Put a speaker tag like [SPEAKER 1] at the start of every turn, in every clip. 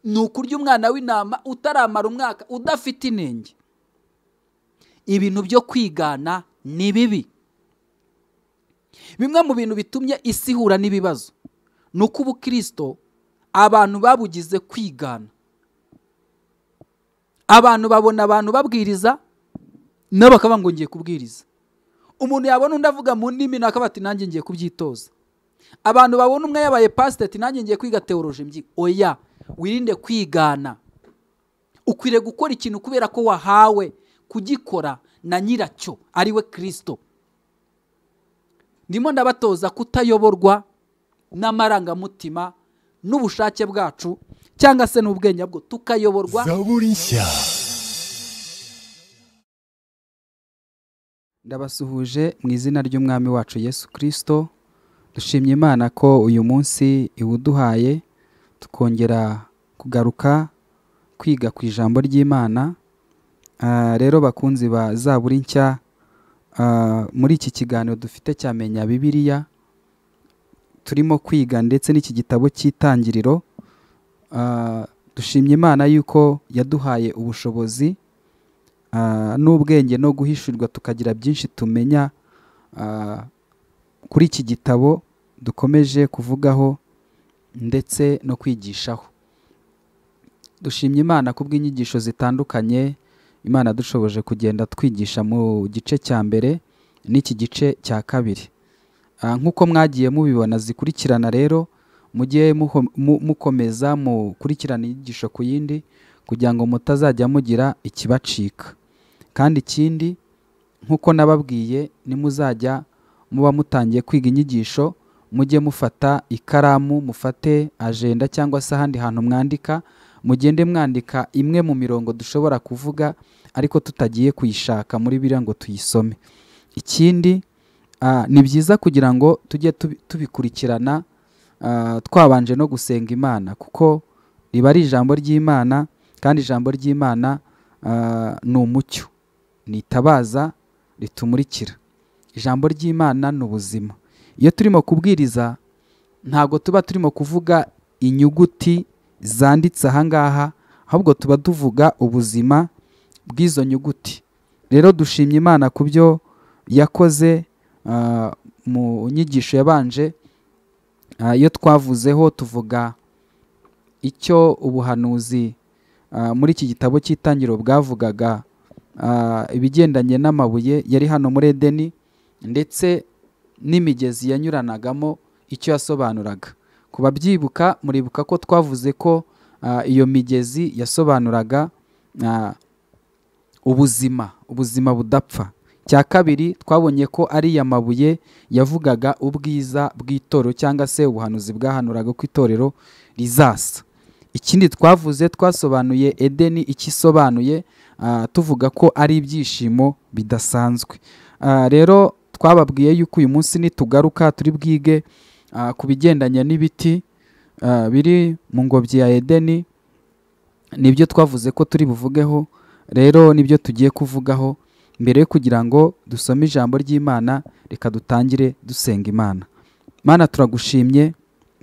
[SPEAKER 1] ni ukurya umwana w'intama utaramara umwaka udafite inenge ibintu byo kwigana ni bibi bimwe mu bintu bitumye isi ihura n'ibibazo ni uko ubukirisito abantu babugize kwigana abantu babona abantu babwiriza nabo bakaba ngo ngiye kubwiriza umuntu yabona undi avuga mu ndimi nawe ati nanjye ngiye kubyitoza abantu babona umwe yabaye pasiteti nanjye ngiye kwiga teoroje mbi oya wirinde kwigana ukwiriye gukora ikintu kubera ko wahawe kugikora na nyiracyo ari we kirisito ndimo ndabatoza kutayoborwa n'amarangamutima n'ubushake bwacu cyangwa se n'ubwenge bwo tukayoborwa
[SPEAKER 2] zaburi nshya
[SPEAKER 1] ndabasuhuje mu izina ry'umwami wacu yesu kirisito dushimye imana ko uyu munsi iwuduhaye tukongera kugaruka kwiga ku ijambo ry'imana Ah, rero bakunzi ba zaburi nshya ah, muri iki kiganiro dufite cyamenya bibiliya turimo kwiga ndetse n'iki gitabo cy'itangiriro Ah, dushimye imana yuko yaduhaye ubushobozi ah, n'ubwenge no guhishurirwa tukagira byinshi tumenya ah, kuri iki gitabo dukomeje kuvugaho ndetse no kwigishaho dushimye imana ku bw'inyigisho zitandukanye imana dushoboje kugenda twigisha mu gice cya mbere n'iki gice cya kabiri Ah, nk'uko mwagiye mubibona zikurikirana rero mujye muho- mu- mukomeza mukurikirana inyigisho ku yindi kugira ngo mutazajya mugira ikibacika kandi ikindi nk'uko nababwiye nimuzajya muba mutangiye kwiga inyigisho mujye mufata ikaramu mufate ajenda cyangwa se ahandi hantu mwandika mugende mwandika imwe mu mirongo dushobora kuvuga ariko tutagiye kuyishaka muri biriya ngo tuyisome ikindi ah, ni byiza kugira ngo tujye tubi- tubikurikirana ah, twabanje no gusenga imana kuko riba ari ijambo ry'imana kandi ijambo ry'imana ah, ni umucyo ni itabaza ritumurikira ijambo ry'imana ni ubuzima iyo turimo kubwiriza ntabwo tuba turimo kuvuga inyuguti zanditse aha ngaha ahubwo tuba tuvuga ubuzima bw'izo nyuguti rero dushimye imana ku byo yakoze ah, mu nyigisho yabanje Ah, iyo twavuzeho tuvuga icyo ubuhanuzi ah, muri iki gitabo cy'itangiriro bwavugaga ah, ibigendanye n'amabuye yari hano muri edeni ndetse n'imigezi yanyuranagamo icyo yasobanuraga ku babyibuka muribuka ko twavuze ko ah, iyo migezi yasobanuraga ah, ubuzima ubuzima budapfa cya kabiri twabonye ko ari ya mabuye yavugaga ubwiza bw'itorero cyangwa se ubuhanuzi bwahanuraga ko itorero rizasa ikindi twavuze twasobanuye edeni icyo isobanuye ah, tuvuga ko ari ibyishimo bidasanzwe Ah, rero twababwiye yuko uyu munsi nitugaruka turi bwige ah, ku bigendanye n'ibiti ah, biri mu ngobyi ya edeni nibyo twavuze ko turi buvugeho rero nibyo tugiye kuvugaho mbere yo kugira ngo dusome ijambo ry'imana reka dutangire dusenga imana mana turagushimye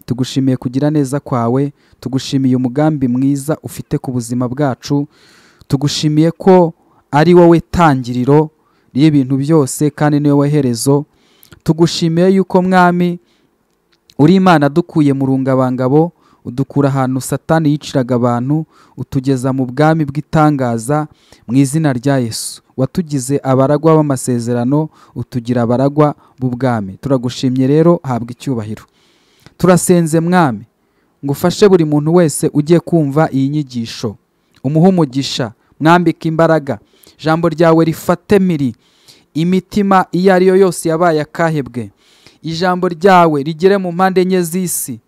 [SPEAKER 1] tugushimiye kugira neza kwawe tugushimiye umugambi mwiza ufite ku buzima bwacu tugushimiye ko ari wowe tangiriro ry'ibintu byose kandi ni wowe herezo tugushimiye yuko mwami uri imana dukuye mu rungabangabo udukura ahantu satani yiciraga abantu utugeza mu bwami bw'itangaza mu izina rya yesu watugize abaragwa b'amasezerano utugira abaragwa b'ubwami turagushimye rero habwa icyubahiro turasenze mwami ngo ufashe buri muntu wese ugiye kumva iyi nyigisho umuhe umugisha mwambike imbaraga ijambo ryawe rifate miri imitima iyo ari yo yose yabaye akahebwe ijambo ryawe rigere mu mpande enye z'isi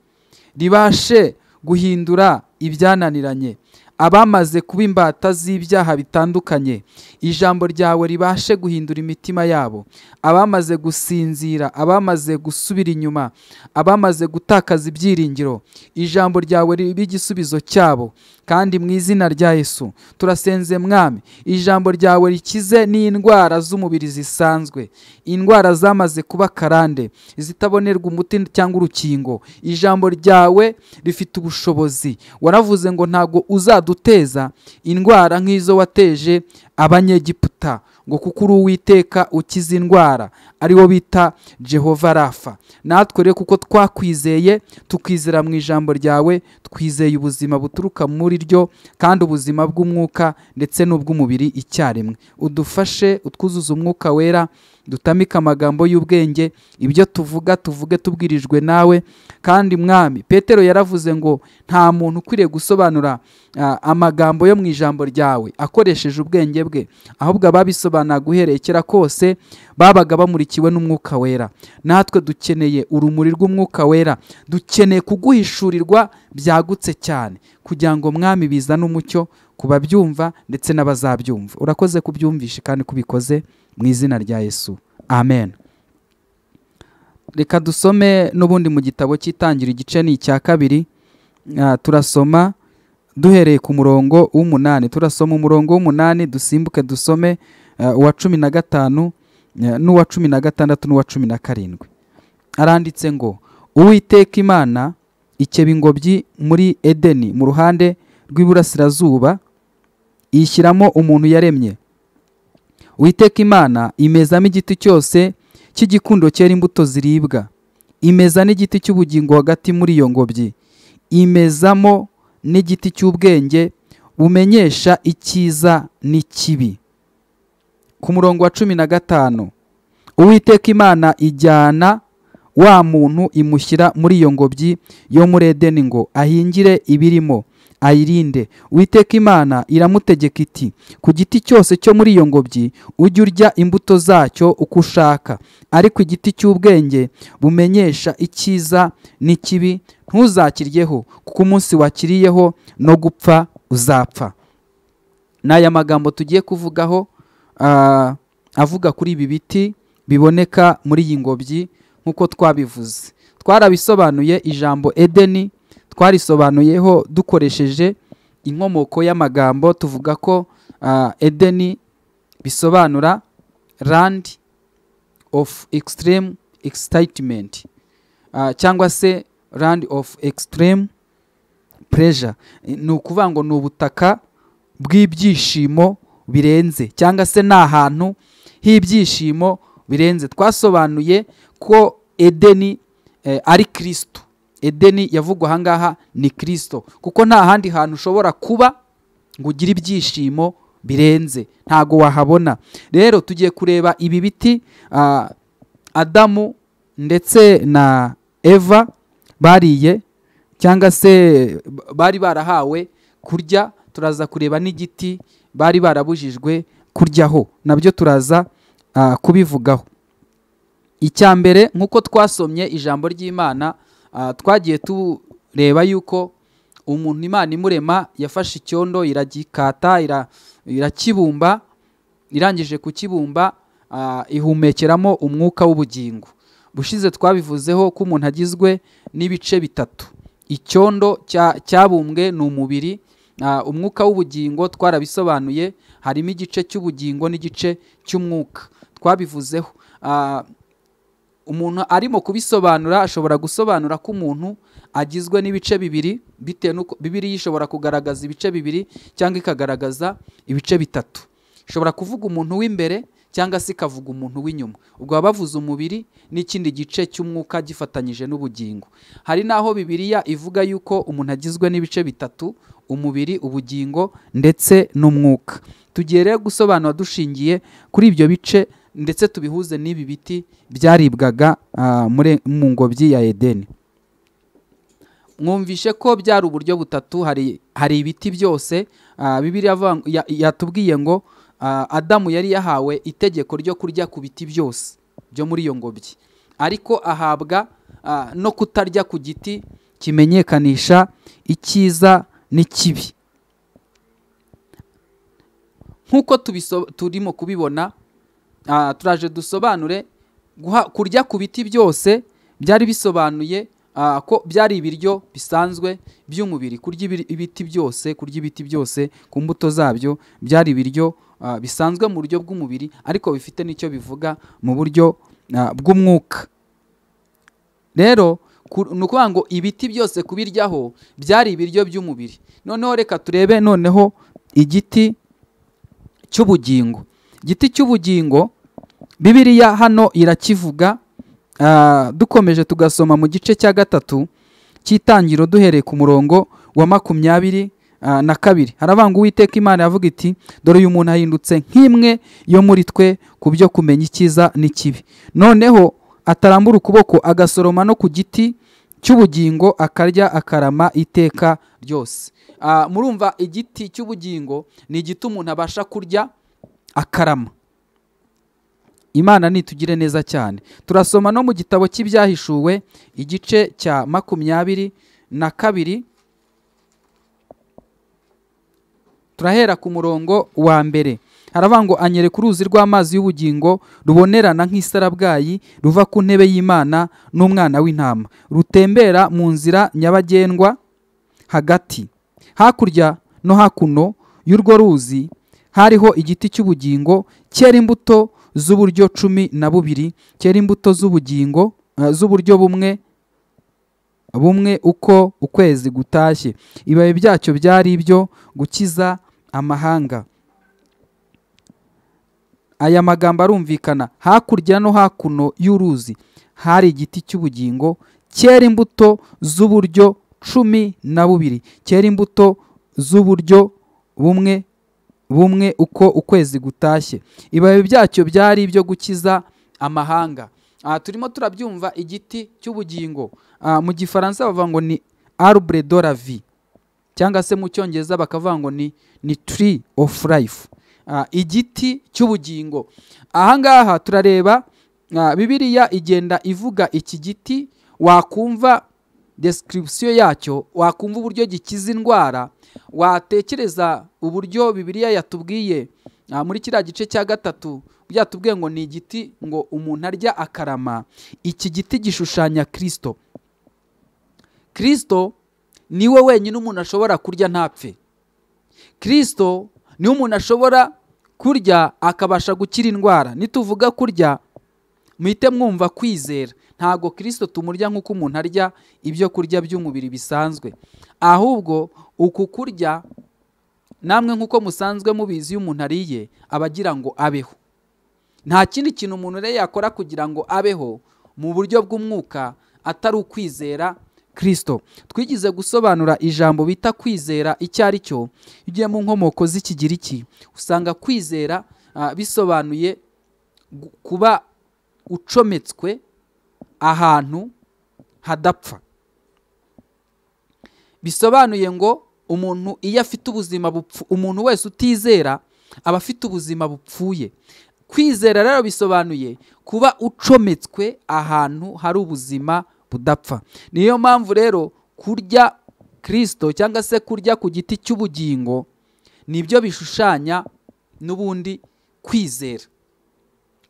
[SPEAKER 1] ribashe guhindura ibyananiranye abamaze kuba imbata z'ibyaha bitandukanye ijambo ryawe ribashe guhindura imitima yabo abamaze gusinzira abamaze gusubira inyuma abamaze gutakaza ibyiringiro ijambo ryawe ribe igisubizo cyabo kandi mu izina rya yesu turasenze mwami ijambo ryawe rikize n'indwara z'umubiri zisanzwe indwara zamaze kuba karande izitabonerwa umuti cyangwa urukingo ijambo ryawe rifite ubushobozi waravuze ngo ntabwo uzaduteza indwara nk'izo wateje abanyegiputa ngo kuko uri uwiteka ukiza indwara ariwo bita jehova rafa natwe rero kuko twakwizeye tukwizera mu ijambo ryawe twizeye ubuzima buturuka muri ryo kandi ubuzima bw'umwuka ndetse n'ubw'umubiri icyarimwe udufashe utwuzuze umwuka wera dutamike amagambo y'ubwenge ibyo tuvuga tuvuge tubwirijwe nawe kandi mwami petero yaravuze ngo nta muntu ukwiriye gusobanura amagambo yo mu ijambo ryawe akoresheje ubwenge bwe ahubwo ababisobanura guhereye kera kose babaga bamurikiwe n'umwuka wera natwe dukeneye urumuri rw'umwuka wera dukeneye kuguhishurirwa byagutse cyane kugira ngo mwami bizane umucyo ku babyumva ndetse n'abazabyumva urakoze kubyumvisha kandi kubikoze mu izina rya yesu amen reka dusome n'ubundi mu gitabo cy'itangira igice ni icya kabiri turasoma duhereye ku murongo w'umunani turasoma umurongo w'umunani dusimbuke dusome uwa cumi na gatanu n'uwa cumi na gatandatu n'uwa cumi na karindwi aranditse ngo uwiteka imana ikeba ingobyi muri edeni mu ruhande rw'iburasirazuba yishyiramo umuntu yaremye witeka imana imezamo igiti cyose cy'igikundo cyera imbuto ziribwa imeza n'igiti cy'ubugingo hagati muri iyo ngobyi imezamo n'igiti cy'ubwenge bumenyesha icyiza n'ikibi ku murongo wa cumi na gatanu uwiteka imana ijyana wa muntu imushyira muri iyo ngobyi yo muri edeni ngo ahingire ibirimo ayirinde witeka imana iramutegeka iti ku giti cyose cyo muri iyo ngobyi ujye urya imbuto zacyo uko ushaka ariko igiti cy'ubwenge bumenyesha icyiza n'ikibi ntuzakiryeho kuko umunsi wakiriyeho no gupfa uzapfa ni aya magambo tugiye kuvugaho avuga kuri ibi biti biboneka muri iyi ngobyi nk'uko twabivuze twarabisobanuye ijambo edeni twarisobanuyeho dukoresheje inkomoko y'amagambo tuvuga ko edeni bisobanura land of extreme excitement cyangwa se land of extreme pressure ni ukuvuga ngo ni ubutaka bw'ibyishimo birenze cyangwa se ni ahantu h'ibyishimo birenze twasobanuye ko edeni ari kirisitu edeni yavugwa ahangaha ni kirisito kuko nta handi hantu ushobora kuba ngo ugire ibyishimo birenze ntago wahabona rero tugiye kureba ibi biti adamu ndetse na eva bariye cyangwa se bari barahawe kurya turaza kureba n'igiti bari barabujijwe kuryaho nabyo turaza kubivugaho icya mbere nk'uko twasomye ijambo ry'imana twagiye tureba yuko umuntu imana imurema yafashe icyondo iragikata irakibumba irangije kukibumba ihumekeramo umwuka w'ubugingo bushize twabivuzeho ko umuntu agizwe n'ibice bitatu icyondo cyabumbwe ni umubiri umwuka w'ubugingo twarabisobanuye harimo igice cy'ubugingo n'igice cy'umwuka twabivuzeho umuntu arimo kubisobanura ashobora gusobanura ko umuntu agizwe n'ibice bibiri bitewe n'uko bibiri ishobora kugaragaza ibice bibiri cyangwa ikagaragaza ibice bitatu ishobora kuvuga umuntu w'imbere cyangwa se ikavuga umuntu w'inyuma ubwo baba bavuze umubiri n'ikindi gice cy'umwuka gifatanyije n'ubugingo hari n'aho bibiriya ivuga yuko umuntu agizwe n'ibice bitatu umubiri ubugingo ndetse n'umwuka tugiye rero gusobanura dushingiye kuri ibyo bice ndetse tubihuze n'ibi biti byaribwaga mu ngobyi ya edeni mwumvishe ko byari uburyo butatu hari ibiti byose bibiri yatubwiye ngo adamu yari yahawe itegeko ryo kurya ku biti byose byo muri iyo ngobyi ariko ahabwa no kutarya ku giti kimenyekanisha icyiza n'ikibi nk'uko tubiso- turimo kubibona ah, turaje dusobanure guha- kurya ku biti byose byari bisobanuye ah, ko byari ibiryo bisanzwe by'umubiri kurya ibiri- ibiti byose kurya ibiti byose ku mbuto zabyo byari ibiryo ah, bisanzwe mu buryo bw'umubiri ariko bifite n'icyo bivuga mu buryo ah, bw'umwuka rero ku- ni ukuvuga ngo ibiti byose kubiryaho byari ibiryo by'umubiri noneho reka turebe noneho igiti cy'ubugingo igiti cy'ubugingo bibiriya hano irakivuga ah, dukomeje tugasoma mu gice cya gatatu cy'itangiro duhereye ku murongo wa makumyabiri ah, na kabiri haravuga ngo uwiteka imana yavuga iti dore uyu muntu ahindutse nk'imwe yo muri twe ku byo kumenya icyiza n'ikibi noneho atarambura ukuboko agasoroma no ku giti cy'ubugingo akarya akarama iteka ryose Ah, murumva igiti cy'ubugingo ni igiti umuntu abasha kurya akarama imana nitugire neza cyane turasoma no mu gitabo cy'ibyahishuwe igice cya makumyabiri na kabiri turahera ku murongo wa mbere haravuga ngo anyere ku ruzi rw'amazi y'ubugingo rubonerana nk'isarabwayi ruva ku ntebe y'imana n'umwana w'intama rutembera mu nzira nyabagendwa hagati hakurya no hakuno y'urwo ruzi hariho igiti cy'ubugingo cyera imbuto z'uburyo cumi na bubiri cyera imbuto z'ubugingo eh, z'uburyo bumwe bumwe uko ukwezi gutashye ibibabi byacyo byari ibyo gukiza amahanga aya magambo arumvikana hakurya no hakuno y'uruzi hari igiti cy'ubugingo cyera imbuto z'uburyo cumi na bubiri cyera imbuto z'uburyo bumwe bumwe uko ukwezi gutashye ibibabi byacyo byari ibyo gukiza amahanga Ah, turimo turabyumva igiti cy'ubugingo Ah, mu gifaransa bavuga ngo ni arbre de la vie cyangwa se mu cyongereza bakavuga ngo ni, ni tree of life Ah, igiti cy'ubugingo ahangaha turareba ah, bibiliya igenda ivuga iki giti wakumva description yacyo wakumva uburyo gikiza indwara watekereza uburyo bibiliya yatubwiye ah, muri kiriya gice cya gatatu byatubwiye ngo ni igiti ngo umuntu arya akarama iki giti gishushanya kirisito kirisito niwe wenyine umuntu ashobora kurya ntapfe kirisito niwe umuntu ashobora kurya akabasha gukira indwara nituvuga kurya muhite mwumva kwizera ntabwo kirisito tumurya nk'uko umuntu arya ibyo kurya by'umubiri bisanzwe ahubwo uku kurya namwe nk'uko musanzwe mubizi iyo umuntu ariye aba agira ngo abeho nta kindi kintu umuntu rero yakora kugira ngo abeho mu buryo bw'umwuka atari ukwizera kirisito twigize gusobanura ijambo bita kwizera icyo ari cyo iyo ugiye mu nkomoko z'ikigiriki usanga kwizera ah, bisobanuye gu- kuba ucometswe ahantu hadapfa bisobanuye ngo umuntu iyo afite ubuzima bupfu umuntu wese utizera aba afite ubuzima bupfuye kwizera rero bisobanuye kuba ucometswe ahantu hari ubuzima budapfa niyo mpamvu rero kurya kirisito cyangwa se kurya ku giti cy'ubugingo nibyo bishushanya n'ubundi kwizera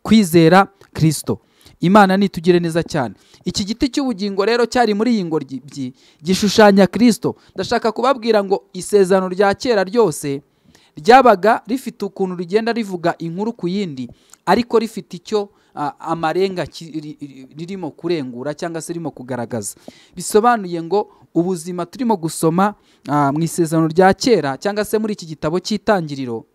[SPEAKER 1] kwizera kirisito imana nitugire neza cyane iki giti cy'ubugingo rero cyari muri iyi ngoryi byi- gishushanya kirisito ndashaka kubabwira ngo isezerano rya kera ryose ryabaga rifite ukuntu rigenda rivuga inkuru ku yindi ariko rifite icyo ah, amarenga ki- ri- ri- ririmo kurengura cyangwa se ririmo kugaragaza bisobanuye ngo ubuzima turimo gusoma ah, mu isezerano rya kera cyangwa se muri iki gitabo cy'itangiriro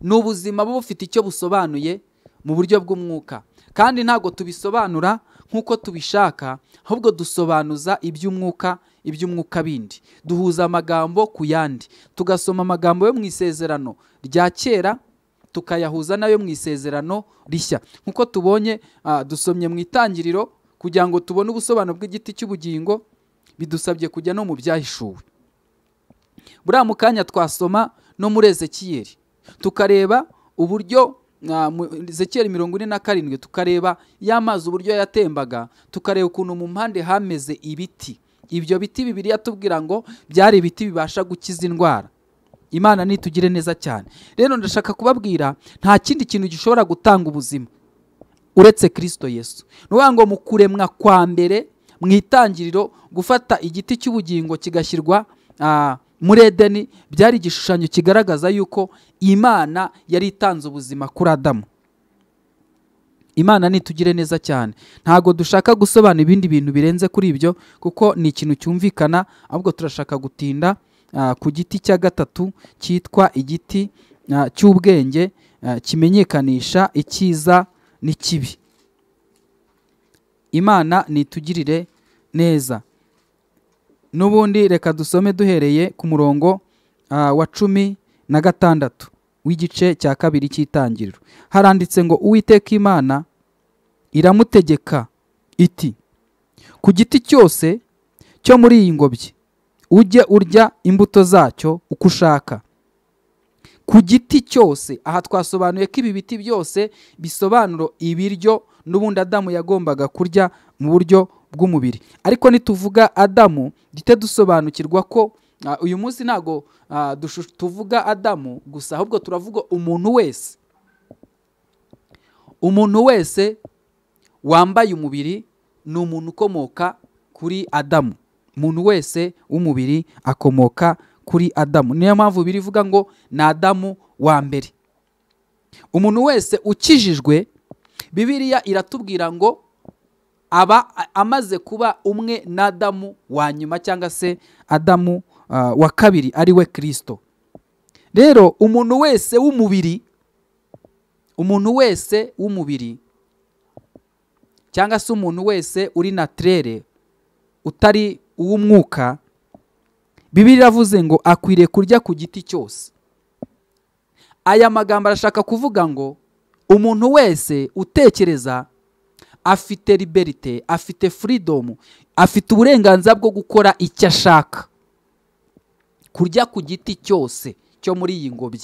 [SPEAKER 1] ni ubuzima buba bufite icyo busobanuye mu buryo bw'umwuka kandi ntabwo tubisobanura nk'uko tubishaka ahubwo dusobanuza iby'umwuka iby'umwuka bindi duhuza amagambo ku yandi tugasoma amagambo yo mu isezerano rya kera tukayahuza n'ayo mu isezerano rishya nk'uko tubonye ah, dusomye mu itangiriro kugira ngo tubone ubusobanuro bw'igiti cy'ubugingo bidusabye kujya no mu byahishuwe buriya mu kanya twasoma no muri ezekiyeli tukareba uburyo ah, mu- ezekiyeli mirongo ine na karindwi tukareba ya mazi uburyo yatembaga tukareba ukuntu mu mpande hameze ibiti ibyo biti bibiri yatubwira ngo byari ibiti bibasha gukiza indwara imana nitugire neza cyane rero ndashaka kubabwira nta kindi kintu gishobora gutanga ubuzima uretse kirisito yesu ni ukuvuga ngo mu kuremwa kwa mbere mu itangiriro gufata igiti cy'ubugingo kigashyirwa ah, muri edeni byari igishushanyo kigaragaza yuko imana yari itanze ubuzima kuri adamu imana nitugire neza cyane ntabwo dushaka gusobanura ibindi bintu birenze kuri ibyo kuko ni ikintu cyumvikana ahubwo turashaka gutinda ah, ku giti cya gatatu cyitwa igiti ah, cy'ubwenge ah, kimenyekanisha icyiza n'ikibi imana nitugirire neza n'ubundi reka dusome duhereye ku murongo ah, wa cumi na gatandatu w'igice cya kabiri cy'itangiriro haranditse ngo uwiteka imana iramutegeka iti ku giti cyose cyo muri iyi ngobyi ujye urya imbuto zacyo uko ushaka ku giti cyose aha twasobanuye ko ibi biti byose bisobanura ibiryo n'ubundi adamu yagombaga kurya mu buryo bw'umubiri ariko nituvuga adamu duhite dusobanukirwa ko Ah, uyu munsi ntabwo ah, dushu- tuvuga adamu gusa ahubwo turavuga umuntu wese umuntu wese wambaye umubiri ni umuntu ukomoka kuri adamu umuntu wese w'umubiri akomoka kuri adamu niyo mpamvu biri ivuga ngo ni adamu wa mbere umuntu wese ukijijwe bibiliya iratubwira ngo aba a- amaze kuba umwe na adamu wa nyuma cyangwa se adamu ah, wa kabiri ari we kirisito rero umuntu wese w'umubiri umuntu wese w'umubiri cyangwa se umuntu wese uri natirere utari uw'umwuka bibiri iravuze ngo akwiriye kurya ku giti cyose aya magambo arashaka kuvuga ngo umuntu wese utekereza afite liberite afite furidomu afite uburenganzira bwo gukora icyo ashaka kurya ku giti cyose cyo muri iyi ngobyi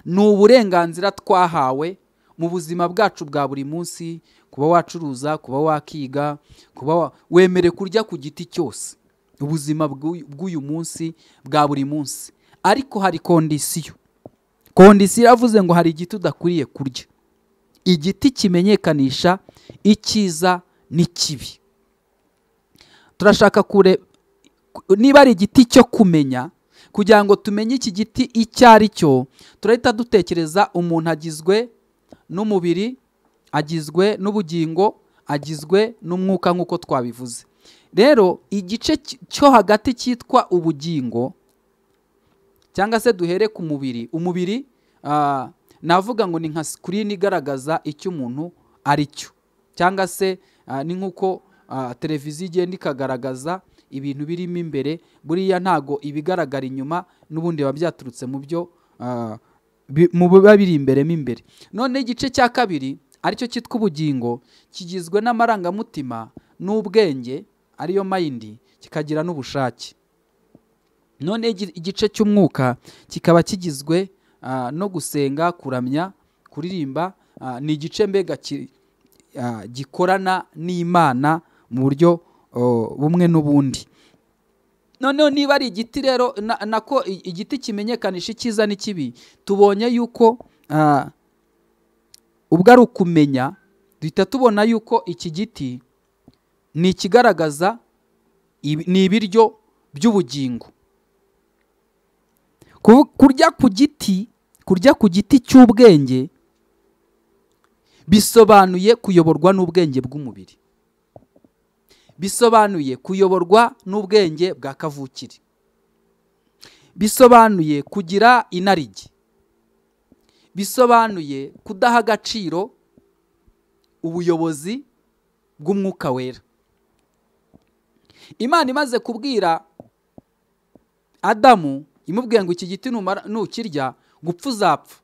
[SPEAKER 1] ni uburenganzira twahawe mu buzima bwacu bwa buri munsi kuba wacuruza kuba wakiga kuba wa- wemere kurya ku giti cyose ubuzima bw'uyu bw'uyu munsi bwa buri munsi ariko hari kondisiyo kondisiyo iravuze ngo hari igiti udakwiriye kurya igiti kimenyekanisha icyiza n'ikibi turashaka kure ku- niba ari igiti cyo kumenya kugira ngo tumenye iki giti icyo ari cyo turahita dutekereza umuntu agizwe n'umubiri agizwe n'ubugingo agizwe n'umwuka nk'uko twabivuze rero igice cy- cyo hagati cyitwa ubugingo cyangwa se duhere ku mubiri umubiri ah, navuga ngo ni nka sikirini igaragaza icyo umuntu ari cyo cyangwa se ah, ni nk'uko ah, televiziyo igenda ikagaragaza ibintu birimo imbere buriya ntago ibigaragara inyuma n'ubundi biba byaturutse mu byo ah, bi- mu biba biri imbere mo imbere none igice cya kabiri aricyo cyitwa ubugingo kigizwe n'amarangamutima n'ubwenge ariyo mayindi kikagira n'ubushake none igi- igice cy'umwuka kikaba kigizwe ah, no gusenga kuramya kuririmba ah, ni igice mbega ki- ah, gikorana n'imana mu buryo oh, bumwe n'ubundi noneho niba ari igiti rero na- nako i- igiti kimenyekanisha icyiza n'ikibi tubonye yuko ah, ubwo ari ukumenya duhita tubona yuko iki giti ni ikigaragaza ibi- ni ibiryo by'ubugingo Ku- kurya ku giti kurya ku giti cy'ubwenge bisobanuye kuyoborwa n'ubwenge bw'umubiri bisobanuye kuyoborwa n'ubwenge bwa kavukire bisobanuye kugira inarijye bisobanuye kudaha agaciro ubuyobozi bw'umwuka wera imana imaze kubwira adamu imubwiye ngo iki giti numara- nukirya gupfa uzapfa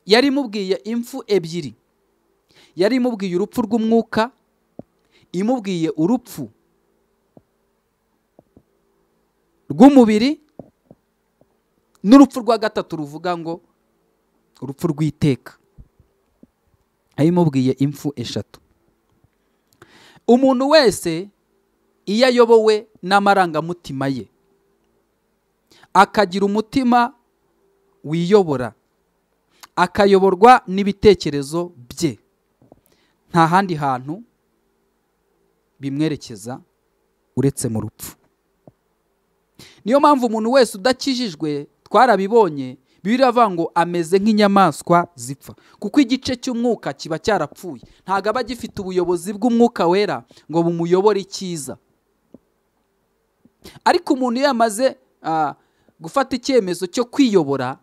[SPEAKER 1] yari imubwiye impfu ebyiri yari imubwiye urupfu rw'umwuka imubwiye urupfu rw'umubiri n'urupfu rwa gatatu ruvuga ngo urupfu rw'iteka yari imubwiye impfu eshatu umuntu wese iyo ayobowe n'amarangamutima ye akagira umutima wiyobora akayoborwa n'ibitekerezo bye nta handi hantu bimwerekeza uretse mu rupfu niyo mpamvu umuntu wese udakijijwe twarabibonye bibiliya iravuga ngo ameze nk'inyamaswa zipfa kuko igice cy'umwuka kiba cyarapfuye ntabwo aba gifite ubuyobozi bw'umwuka wera ngo bumuyobore icyiza ariko umuntu iyo yamaze gufata icyemezo cyo kwiyobora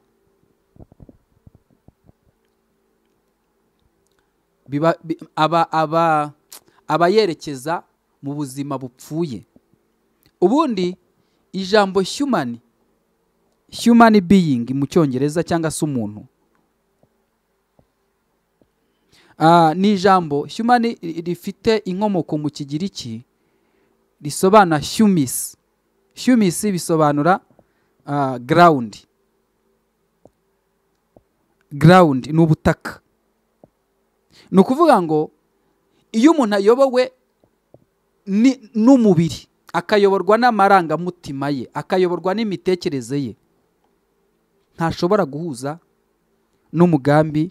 [SPEAKER 1] aba yerekeza mu buzima bupfuye ubundi ijambo humani human being mu cyongereza cyangwa se umuntu ni ijambo human rifite inkomoko mu kigiriki risobanura humis humis bisobanura ground ground ni ubutaka ni ukuvuga ngo iyo umuntu ayobowe n'umubiri akayoborwa n'amarangamutima ye akayoborwa n'imitekerereze ye ntashobora guhuza n'umugambi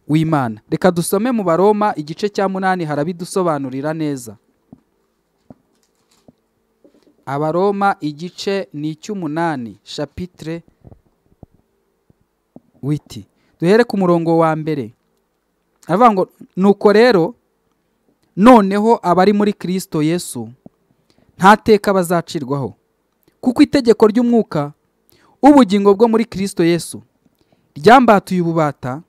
[SPEAKER 1] w'imana reka dusome mu baroma igice cya munani harabidusobanurira neza abaroma igice ni icy'umunani shapitire witi duhere ku murongo wa mbere aravuga ngo nuko rero noneho abari muri kirisito yesu nta teka bazacirwaho kuko itegeko ry'umwuka ubugingo bwo muri kirisito yesu ryambatuye ububata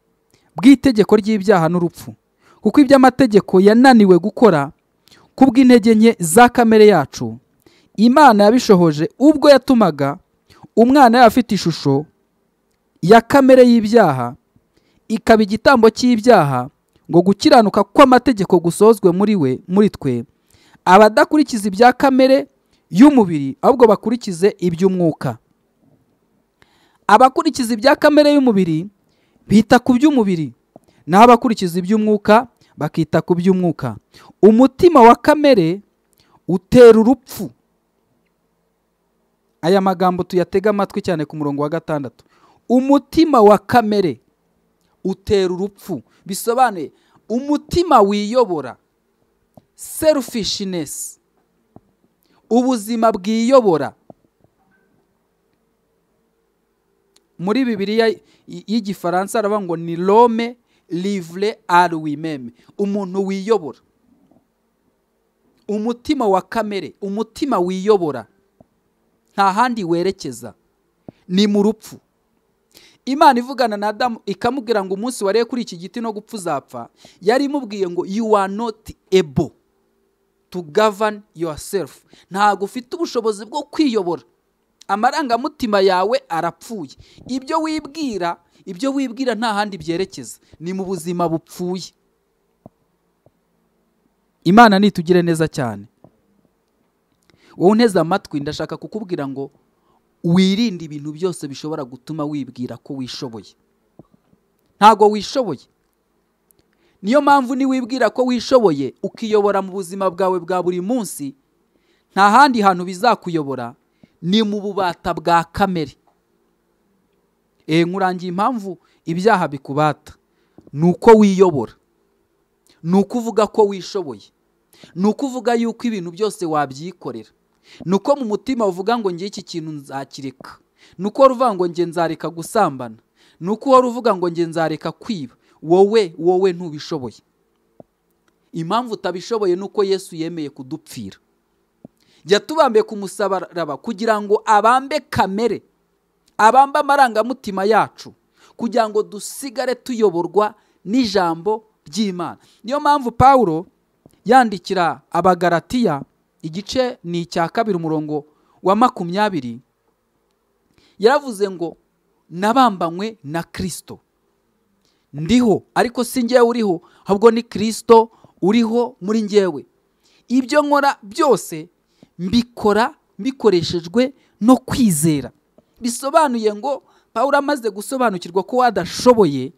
[SPEAKER 1] bw'itegeko ry'ibyaha n'urupfu kuko iby'amategeko yananiwe gukora kubw'intege nke za kamere yacu imana yabishohoje ubwo yatumaga umwana yaba afite ishusho ya kamere y'ibyaha ikaba igitambo cy'ibyaha ngo gukiranuka kw'amategeko gusozwe muri we muri twe abadakurikiza ibya kamere y'umubiri ahubwo bakurikize iby'umwuka abakurikiza ibya kamere y'umubiri bita ku by'umubiri naho abakurikiza iby'umwuka bakita ku by'umwuka umutima wa kamere utera urupfu aya magambo tuyatega amatwi cyane ku murongo wa gatandatu umutima wa kamere utera urupfu bisobanuye umutima wiyobora selfishness ubuzima bwiyobora muri bibiliya y'igifaransa aravuga ngo ni rome livre ari wimeme umuntu wiyobora umutima wa kamere umutima wiyobora nta handi werekeza ni mu rupfu imana ivugana na adamu ikamubwira ngo umunsi wariye kuri iki giti no gupfa uzapfa yari imubwiye ngo you are not able to govern yourself ntabwo ufite ubushobozi bwo kwiyobora amarangamutima yawe arapfuye ibyo wibwira ibyo wibwira nta handi byerekeza ni mu buzima bupfuye imana nitugire neza cyane wowe unteze amatwi ndashaka kukubwira ngo wirinde ibintu byose bishobora gutuma wibwira ko wishoboye ntabwo wishoboye niyo mpamvu niwibwira ko wishoboye ukiyobora mu buzima bwawe bwa buri munsi nta handi hantu bizakuyobora ni mu bubata bwa kamere eee nkurangiye impamvu ibyaha bikubata ni uko wiyobora ni uko uvuga ko wishoboye ni uko uvuga yuko ibintu byose wabyikorera ni uko mu mutima uvuga ngo ngiye iki kintu nzakireka ni uko wari uvuga ngo nge nzareka gusambana ni uko wari uvuga ngo nge nzareka kwiba wowe wowe ntubishoboye impamvu utabishoboye ni uko yesu yemeye kudupfira jya tubambe ku musaraba kugira ngo abambe kamere abambe amarangamutima yacu kugira ngo dusigare tuyoborwa n'ijambo ry'imana niyo mpamvu paul yandikira abagaratiya igice ni icya kabiri umurongo wa makumyabiri yaravuze ngo nabambanywe na kirisito ndiho ariko si ngewe uriho ahubwo ni kirisito uriho muri ngewe ibyo nkora byose mbikora bikoreshejwe no kwizera bisobanuye ngo paul amaze gusobanukirwa ko wadashoboye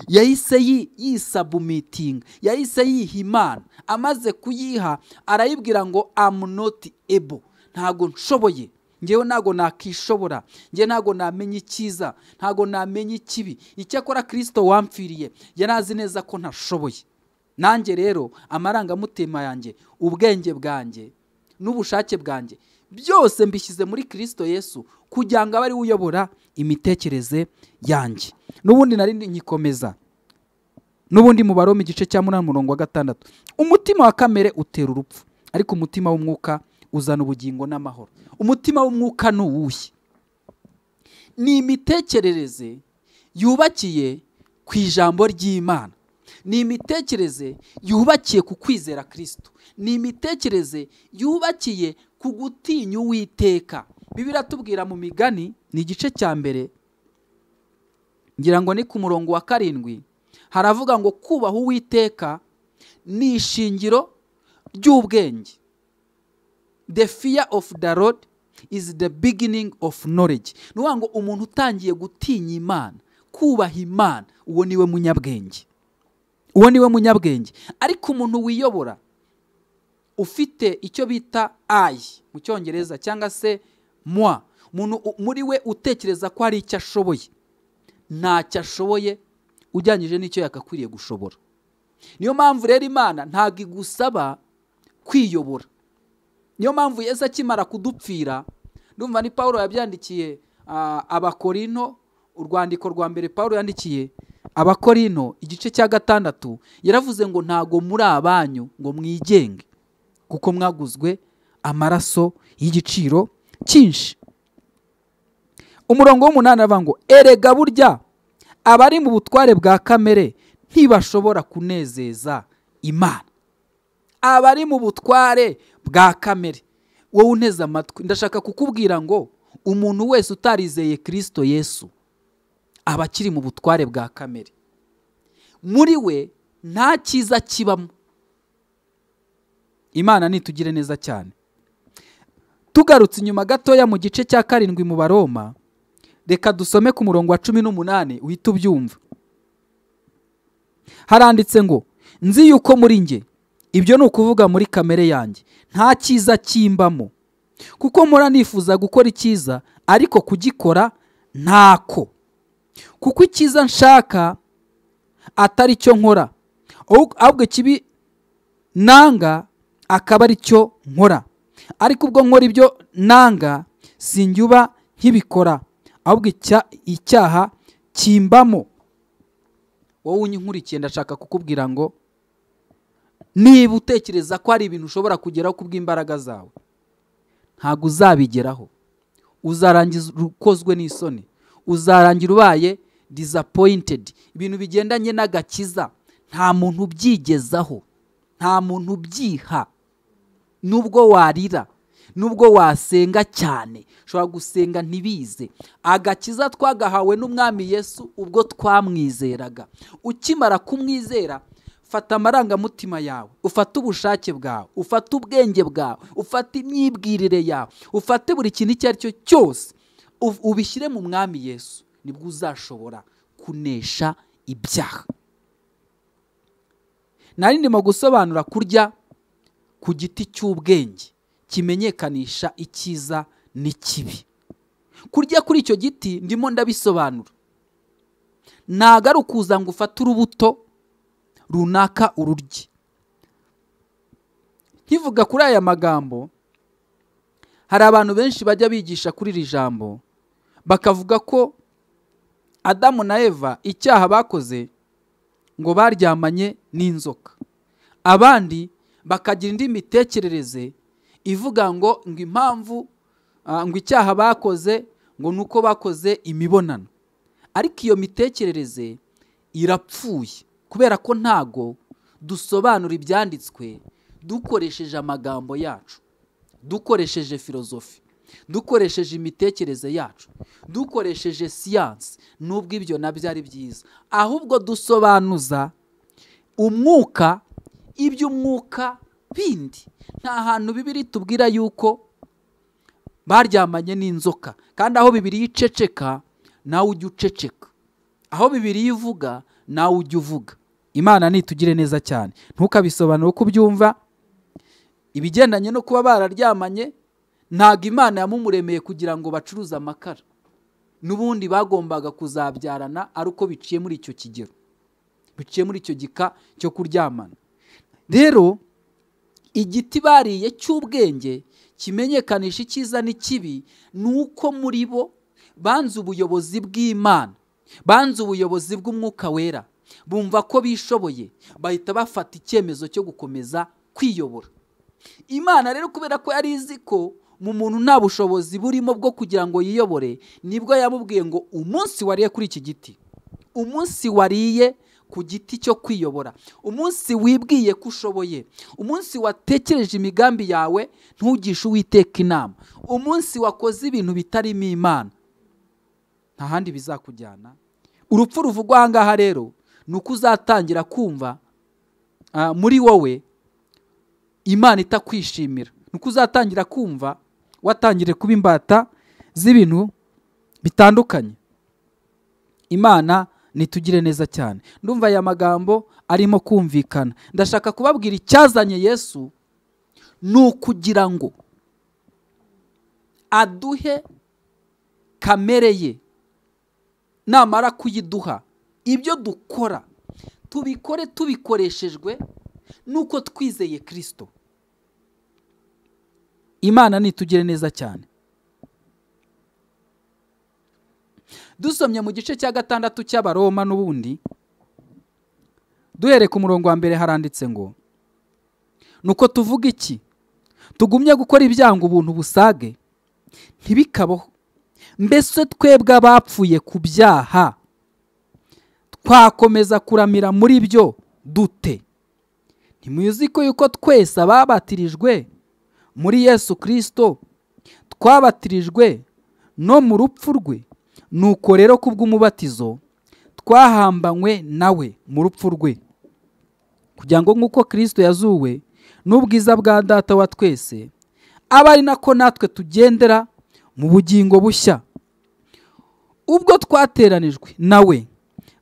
[SPEAKER 1] yahise yisabumitinga yahise yiha imana amaze kuyiha arayibwira ngo amunoti ebo ntabwo nshoboye ngewe ntabwo nakishobora ngewe ntabwo namenya icyiza ntabwo namenya ikibi icyakora kirisito wamfiriye yari azi neza ko ntashoboye nanjye rero amarangamutima yanjye ubwenge bwanjye n'ubushake bwanjye byose mbishyize muri kirisito yesu kugira ngo abe ariwe uyobora imitekerereze yanjye n'ubundi nari nyikomeza n'ubundi mu baroma igice cya munani murongo wa gatandatu umutima wa kamere utera urupfu ariko umutima w'umwuka uzana ubugingo n'amahoro umutima w'umwuka ni uwuhe ni imitekerereze yubakiye ku ijambo ry'imana ni imitekerereze yubakiye ku kwizera kirisito ni imitekerereze yubakiye ku gutinya uwiteka bibiratubwira mu migani ni igice cya mbere ngira ngo ni ku murongo wa karindwi haravuga ngo kubaha uwiteka ni ishingiro ry'ubwenge the fear of the lord is the beginning of knowledge ni ukuvuga ngo umuntu utangiye gutinya imana kubaha imana uwo niwe munyabwenge uwo niwe munyabwenge ariko umuntu wiyobora ufite icyo bita ayi mu cyongereza cyangwa se mwa umuntu muri we utekereza ko hari icyo ashoboye ntacyo ashoboye ujyanyije n'icyo yakakwiriye gushobora niyo mpamvu rero imana ntabwo igusaba kwiyobora niyo mpamvu Yesu akimara kudupfira ndumva ni paul yabyandikiye abakorino urwandiko rwa mbere paul yandikiye abakorino igice cya gatandatu yaravuze ngo ntago muri abanyu ngo mwigenge kuko mwaguzwe amaraso y'igiciro cyinshi umurongo w'umunani aravuga ngo erega burya abari mu butware bwa kamere ntibashobora kunezeza imana abari mu butware bwa kamere wowe uneze amatwi ndashaka kukubwira ngo umuntu wese utarizeye kirisito yesu aba akiri mu butware bwa kamere muri we nta cyiza kibamo imana nitugire neza cyane tugarutse inyuma gatoya mu gice cya karindwi mu baroma reka dusome ku murongo wa cumi n'umunani uhita ubyumva haranditse ngo nzi yuko muri njye ibyo ni ukuvuga muri kamere yanjye nta cyiza kimbamo kuko mpora nifuza gukora icyiza ariko kugikora ntako kuko icyiza nshaka atari cyo nkora ahubwo ikibi nanga akaba ari cyo nkora ariko ubwo nkora ibyo nanga sinjya nkibikora ahubwo icyaha kimbamo wowe unyikurikiye ndashaka kukubwira ngo niba utekereza ko hari ibintu ushobora kugeraho kubw'imbaraga zawe ntabwo uzabigeraho uzarangiza ukozwe n'isoni uzarangira ubaye disapoyintedi ibintu bigendanye n'agakiza nta muntu ubyigezaho nta muntu ubyiha nubwo warira nubwo wasenga cyane ushobora gusenga ntibize agakiza twagahawe n'umwami yesu ubwo twamwizeraga ukimara kumwizera fata amarangamutima yawe ufate ubushake bwawe ufate ubwenge bwawe ufate imyibwirire yawe ufate buri kintu icyo ari cyo cyose ubishyire mu mwami yesu nibwo uzashobora kunesha ibyaha nari ndimo gusobanura kurya ku giti cy'ubwenge kimenyekanisha icyiza n'ikibi kurya kuri icyo giti ndimo ndabisobanura ntago ari ukuza ngo ufate urubuto runaka ururye nkivuga kuri aya magambo hari abantu benshi bajya bigisha kuri iri jambo bakavuga ko adamu na eva icyaha bakoze ngo baryamanye n'inzoka abandi bakagira indi mitekerereze ivuga ngo ngo impamvu ngo icyaha bakoze ngo ni uko bakoze imibonano ariko iyo mitekerereze irapfuye kubera ko ntago dusobanura ibyanditswe dukoresheje amagambo yacu dukoresheje filozofi dukoresheje imitekerereze yacu dukoresheje siyansi n'ubwo ibyo nabyo ari byiza ahubwo dusobanuza umwuka iby'umwuka bindi nta hantu bibiri tubwira yuko baryamanye n'inzoka kandi aho bibiri yiceceka nawe ujya uceceka aho bibiri yivuga nawe ujya uvuga imana nitugire neza cyane ntukabisobanure uko ubyumva ibigendanye no kuba bararyamanye ntabwo imana yamumuremeye kugira ngo bacuruze amakara n'ubundi bagombaga kuzabyarana ari uko biciye muri icyo kigero biciye muri icyo gika cyo kuryamana rero igiti bariye cy'ubwenge kimenyekanisha icyiza n'ikibi ni uko muri bo banze ubuyobozi bw'imana banze ubuyobozi bw'umwuka wera bumva ko bishoboye bahita bafata icyemezo cyo gukomeza kwiyobora imana rero kubera ko yari izi ko mu muntu nta bushobozi burimo bwo kugira ngo yiyobore nibwo yamubwiye ngo umunsi wariye kuri iki giti umunsi wariye ku giti cyo kwiyobora umunsi wibwiye ko ushoboye umunsi watekereje imigambi yawe ntugishe uwiteka inama umunsi wakoze ibintu bitarimo imana nta handi bizakujyana urupfu ruvugwa aha ngaha rero ni uko uzatangira kumva muri wowe imana itakwishimira ni uko uzatangira kumva watangire kuba imbata z'ibintu bitandukanye imana nitugire neza cyane ndumva aya magambo arimo kumvikana ndashaka kubabwira icyazanye yesu ni ukugira ngo aduhe kamere ye namara kuyiduha ibyo dukora tubikore tubikoreshejwe n'uko twizeye kirisito imana nitugire neza cyane dusomye mu gice cya gatandatu cy'abaroma n'ubundi duhereye ku murongo wa mbere haranditse ngo nuko tuvuga iki tugumye gukora ibyanga ubuntu busage ntibikabaho mbese twebwe abapfuye ku byaha twakomeza kuramira muri byo dute ntimuzi ko yuko twese ababatirijwe muri yesu kirisito twabatirijwe no mu rupfu rwe nuko rero ku bw'umubatizo twahambanywe nawe mu rupfu rwe kugira ngo nk'uko kirisito yazuwe n'ubwiza bwa data wa twese aba ari nako natwe tugendera mu bugingo bushya ubwo twateranijwe nawe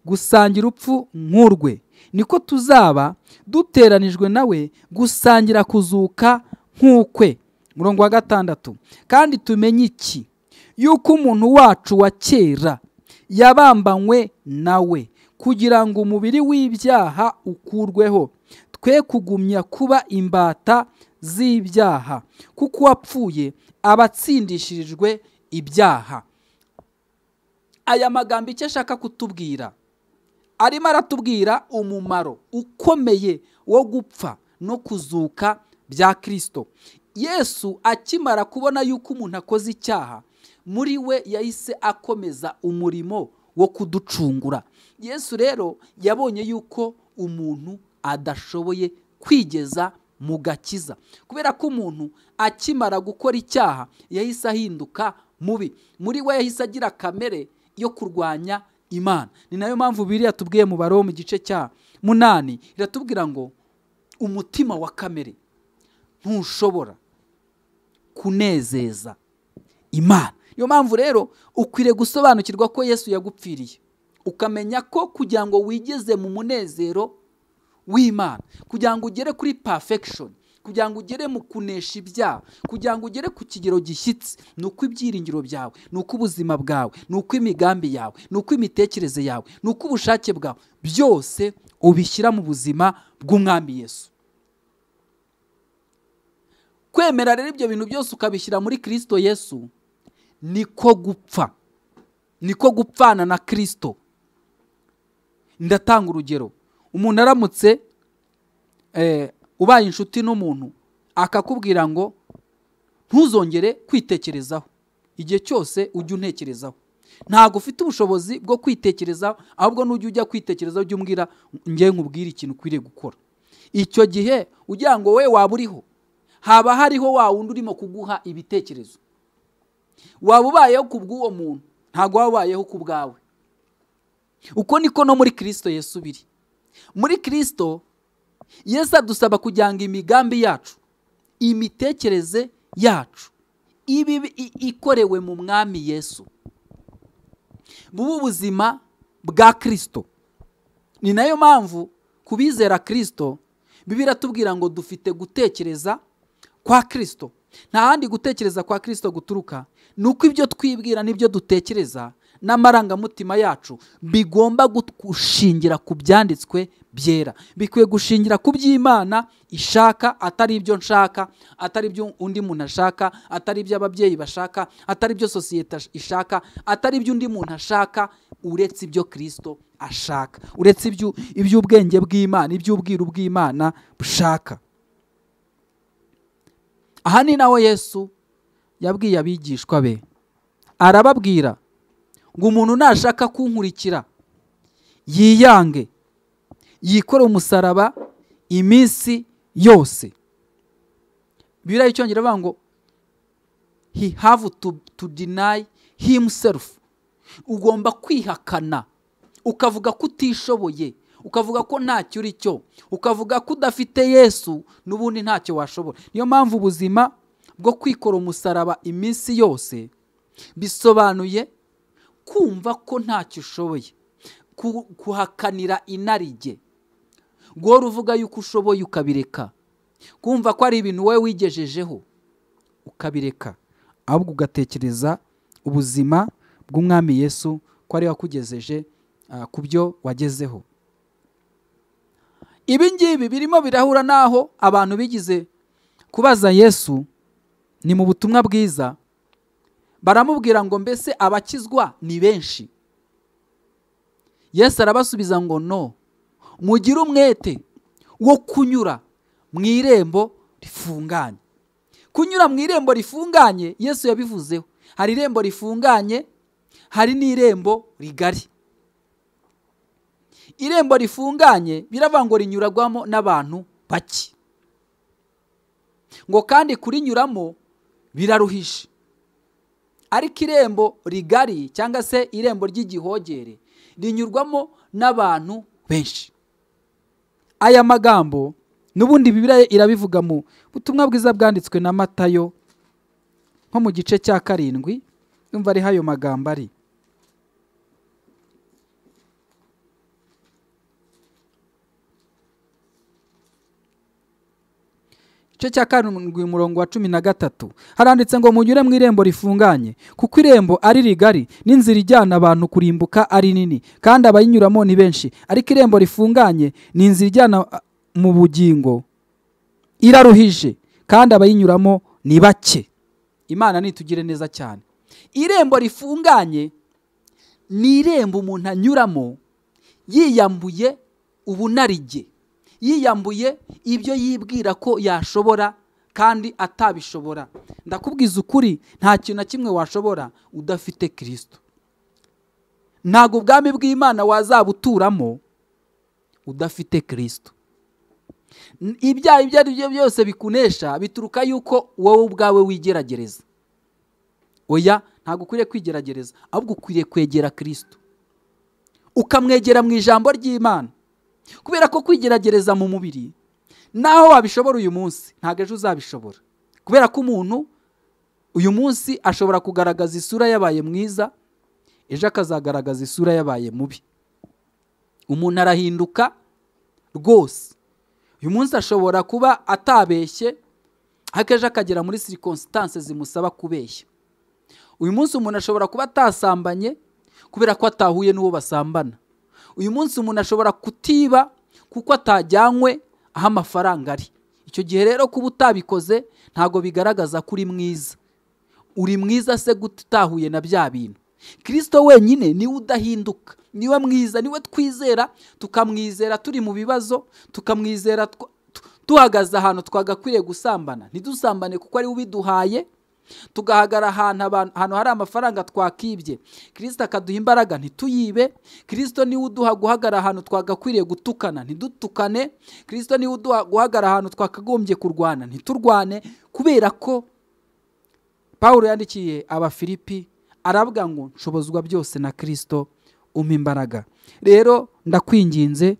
[SPEAKER 1] gusangira urupfu nk'urwe niko tuzaba duteranijwe nawe gusangira kuzuka nk'ukwe murongo wa gatandatu kandi tumenye iki yuko umuntu wacu wa kera yabambanywe nawe kugira ngo umubiri w'ibyaha ukurweho twe kugumya kuba imbata z'ibyaha kuko uwapfuye aba atsindishirijwe ibyaha aya magambo icyo ashaka kutubwira arimo aratubwira umumaro ukomeye wo gupfa no kuzuka bya kirisito yesu akimara kubona yuko umuntu akoze icyaha muri we yahise akomeza umurimo wo kuducungura yesu rero yabonye yuko umuntu adashoboye kwigeza mu gakiza kubera ko umuntu akimara gukora icyaha yahise ahinduka mubi muri we yahise agira kamere yo kurwanya imana ni nayo mpamvu biriya tubwiye mu baro mu gice cya munani iratubwira ngo umutima wa kamere ntushobora kunezeza imana niyo mpamvu rero ukwiriye gusobanukirwa ko yesu yagupfiriye ukamenya ko kugira ngo wigeze mu munezero w'imana kugira ngo ugere kuri perfection kugira ngo ugere mu kunesha ibyaha kugira ngo ugere ku kigero gishyitsi ni uko ibyiringiro byawe ni uko ubuzima bwawe ni uko imigambi yawe ni uko imitekerereze yawe ni uko ubushake bwawe byose ubishyira mu buzima bw'umwami Yesu kwemera rero ibyo bintu byose ukabishyira muri kirisito yesu niko gupfa niko gupfana na kirisito ndatanga urugero umuntu aramutse ubaye inshuti n'umuntu akakubwira ngo ntuzongere kwitekerezaho igihe cyose ujye untekerezaho ntabwo ufite ubushobozi bwo kwitekerezaho ahubwo n'ujya ujya kwitekerezaho ujya umbwira ngewe nkubwire ikintu ukwiriye gukora icyo gihe ugira ngo we waba uriho haba hariho wa wundi urimo kuguha ibitekerezo waba ubayeho ku bw'uwo muntu ntabwo waba ubayeho ku bwawe uko niko no muri kirisito yesu biri muri kirisito Yesu adusaba kugira ngo imigambi yacu imitekerereze yacu ibi ikorewe mu mwami yesu bube ubuzima bwa kirisito ni nayo mpamvu ku bizera kirisito biba biratubwira ngo dufite gutekereza kwa kirisito nta handi gutekereza kwa kirisito guturuka ni uko ibyo twibwira n'ibyo dutekereza n'amarangamutima yacu bigomba gut- gushingira ku byanditswe byera bikwiye gushingira ku by'imana ishaka atari ibyo nshaka atari ibyo undi muntu ashaka atari ibyo ababyeyi bashaka atari ibyo sosiyete ash- ishaka atari ibyo undi muntu ashaka uretse ibyo kirisito ashaka uretse ibyo- iby'ubwenge bw'imana iby'ubwiru bw'imana bushaka aha ni naho yesu yabwiye abigishwa be arababwira ngo umuntu nashaka kunkurikira yiyange yikore umusaraba iminsi yose biriya icyongereza bavuga ngo he have to, to deny himself ugomba kwihakana ukavuga ko utishoboye ukavuga ko ntacyo uri cyo ukavuga ko udafite yesu n'ubundi ntacyo washobora niyo mpamvu ubuzima bwo kwikora umusaraba iminsi yose bisobanuye kumva ko ntacyo ushoboye Ku- kuhakanira inarijye guhora uvuga yuko ushoboye ukabireka kumva ko ari ibintu wowe wigejejeho ukabireka
[SPEAKER 3] ahubwo ugatekereza ubuzima bw'umwami yesu ko ari we wakugejeje ah, ku byo wagezeho
[SPEAKER 1] ibi ngibi birimo birahura n'aho abantu bigize kubaza yesu ni mu butumwa bwiza baramubwira ngo mbese abakizwa ni benshi yesu arabasubiza ngo no mugire umwete wo kunyura mu irembo rifunganye kunyura mu irembo rifunganye yesu yabivuzeho hari irembo rifunganye hari n'irembo rigari irembo rifunganye biravuga ngo rinyuragwamo n'abantu bake ngo kandi kurinyuramo biraruhije ariko irembo rigari cyangwa se irembo ry'igihogere rinyurwamo n'abantu benshi aya magambo n'ubundi bibiriya irabivuga mu butumwa bwiza bwanditswe na matayo nko mu gice cya karindwi yumva ariho ayo magambo ari igice cya karindwi umurongo wa cumi na gatatu haranditse ngo munyure mu irembo rifunganye kuko irembo ari rigari n'inzira ijyana abantu kurimbuka ari nini kandi abayinyuramo ni benshi ariko irembo rifunganye ni inzira ijyana ah, mu bugingo iraruhije kandi abayinyuramo ni bake imana nitugire neza cyane irembo rifunganye ni irembo umuntu anyuramo yiyambuye ubunarige yiyambuye ibyo yibwira ko yashobora kandi atabishobora ndakubwiza ukuri nta kintu na kimwe washobora udafite kirisito ntabwo ubwami bw'imana wazabuturamo udafite kirisito N- ibyaha ibyo ari byo byose bikunesha bituruka yuko wowe ubwawe wigeragereza oya ntabwo ukwiriye kwigeragereza ahubwo ukwiriye kwegera kirisito ukamwegera mu ijambo ry'imana kubera ko kwigeragereza mu mubiri naho wabishobora uyu munsi ntabwo ejo uzabishobora kubera ko umuntu uyu munsi ashobora kugaragaza isura yabaye mwiza ejo akazagaragaza isura yabaye mubi umuntu arahinduka rwose uyu munsi ashobora kuba atabeshye ariko ejo akagera muri sirikonsitanse zimusaba kubeshya uyu munsi umuntu ashobora kuba atasambanye kubera ko atahuye n'uwo basambana uyu munsi umuntu ashobora kutiba kuko atajyanywe aho amafaranga ari icyo gihe rero kuba utabikoze ntabwo bigaragaza ko uri mwiza uri mwiza se gute utahuye na bya bintu kirisito wenyine niwe udahinduka niwe mwiza niwe twizera tukamwizera turi mu bibazo tukamwizera tw- tu- duhagaze ahantu twagakwiriye gusambana ntidusambane kuko ari we ubiduhaye tugahagara ahantu abantu- ahantu hari amafaranga twakibye kirisito akaduha imbaraga ntituyibe kirisito niwe uduha guhagara ahantu twagakwiriye gutukana ntidutukane kirisito niwe uduha guhagara ahantu twakagombye kurwana ntiturwane kubera ko pawulo yandikiye abafilipi aravuga ngo nshobozwa byose na kirisito umpa imbaraga rero ndakwinginze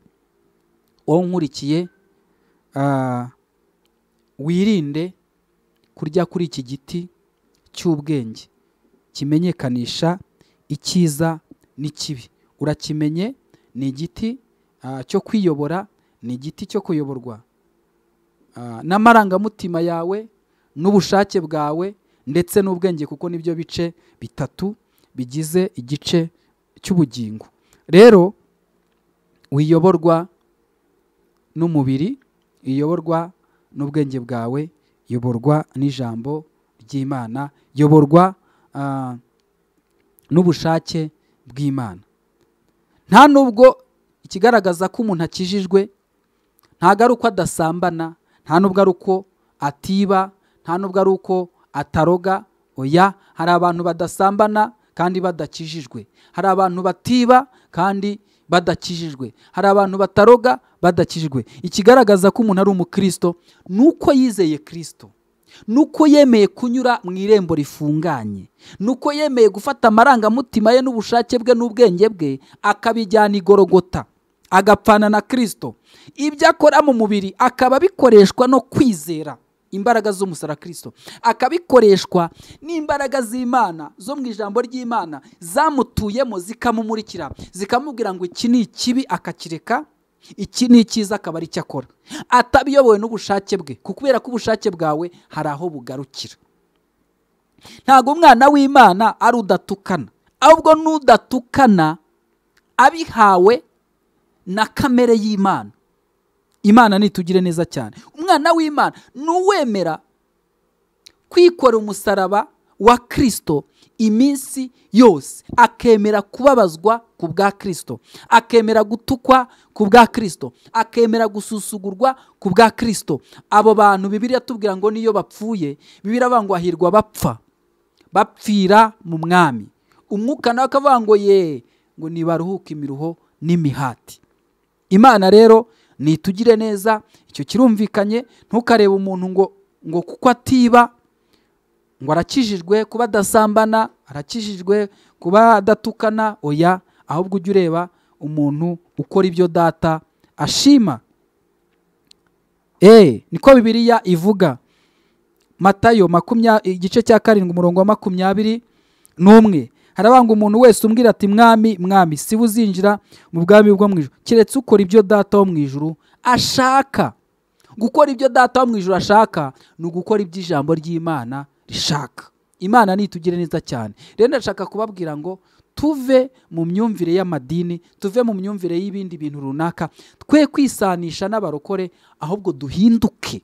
[SPEAKER 1] wowe nkurikiye ah, wirinde kurya kuri iki giti cy'ubwenge kimenyekanisha icyiza n'ikibi urakimenye ni igiti ah, cyo kwiyobora ni igiti cyo kuyoborwa ah, n'amarangamutima yawe n'ubushake bwawe ndetse n'ubwenge kuko nibyo bice bitatu bigize igice cy'ubugingo rero wiyoborwa n'umubiri iyoborwa n'ubwenge bwawe iyoborwa n'ijambo ry'imana iyoborwa ah, n'ubushake bw'imana nta nubwo ikigaragaza ko umuntu akijijwe ntabwo ari uko adasambana nta nubwo ari uko atiba nta nubwo ari uko ataroga oya hari abantu badasambana kandi badakijijwe hari abantu batiba kandi badakijijwe hari abantu bataroga badakijijwe ikigaragaza ko umuntu ari umukristo ni uko yizeye kirisito nuko yemeye kunyura mu irembo rifunganye nuko yemeye gufata amarangamutima ye n'ubushake bwe n'ubwenge bwe akabijyana igorogota agapfana na kirisito ibyo akora mu mubiri akaba bikoreshwa no kwizera imbaraga z'umusara kirisito akabikoreshwa n'imbaraga z'imana zo mu ijambo ry'imana zamutuyemo zikamumurikira zikamubwira ngo iki ni ikibi akakireka iki ni icyiza akaba ari cyo akora atabiyobowe n'ubushake bwe kubera ko ubushake bwawe hari aho bugarukira ntabwo umwana w'imana ari udatukana ahubwo n'udatukana abihawe na kamere y'imana imana nitugire neza cyane umwana w'imana ni uwemera kwikora umusaraba wa kirisito iminsi yose akemera kubabazwa ku bwa kirisito akemera gutukwa ku bwa kirisito akemera gususugurwa ku bwa kirisito abo bantu bibiriya tubwira ngo niyo bapfuye bibiri ngo ahirwa bapfa bapfira mu mwami umwuka nawe akavuga ngo ye ngo nibaruhuke imiruho n'imihati imana rero nitugire neza icyo kirumvikanye ntukarebe umuntu ngo ngo kuko atiba ngo arakijijwe kuba adasambana arakijijwe kuba adatukana oya ahubwo ujye ureba umuntu ukora ibyo data ashima eee niko bibiriya ivuga matayo igice cya karindwi umurongo wa makumyabiri n'umwe harabanga umuntu wese umbwira ati mwami mwami si we uzinjira mu bwami bwo mu ijoro keretse ukora ibyo data wo mu ijoro ashaka gukora ibyo data wo mu ijoro ashaka ni ugukora iby'ijambo ry'imana rishaka imana nitugire neza cyane rero ndashaka kubabwira ngo tuve mu myumvire y'amadini tuve mu myumvire y'ibindi bintu runaka twe kwisanisha n'abarokore ahubwo duhinduke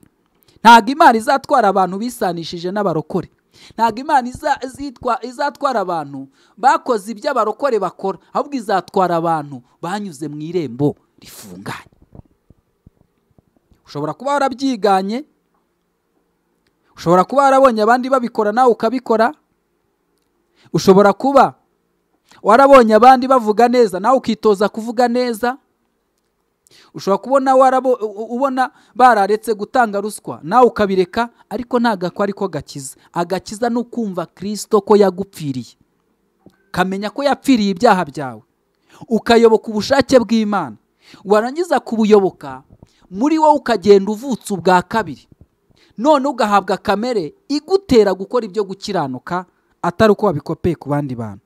[SPEAKER 1] ntabwo imana izatwara abantu bisanishije n'abarokore ntabwo imana izatwara abantu bakoze ibyo abarokore bakora ahubwo izatwara abantu banyuze mu irembo rifunganye ushobora kuba warabyiganye ushobora kuba warabonye abandi babikora nawe ukabikora ushobora kuba warabonye abandi bavuga neza nawe ukitoza kuvuga neza ushobora kubona ubona bararetse gutanga ruswa nawe ukabireka ariko ntabwo ako ariko gakiza agakiza ni ukumva kirisito ko yagupfiriye ukamenya ko yapfiriye ibyaha byawe ukayoboka ubushake bw'imana warangiza kubuyoboka muri wowe ukagenda uvutse ubwa kabiri none ugahabwa kamere igutera gukora ibyo gukiranuka atari uko wabikopeye ku bandi bantu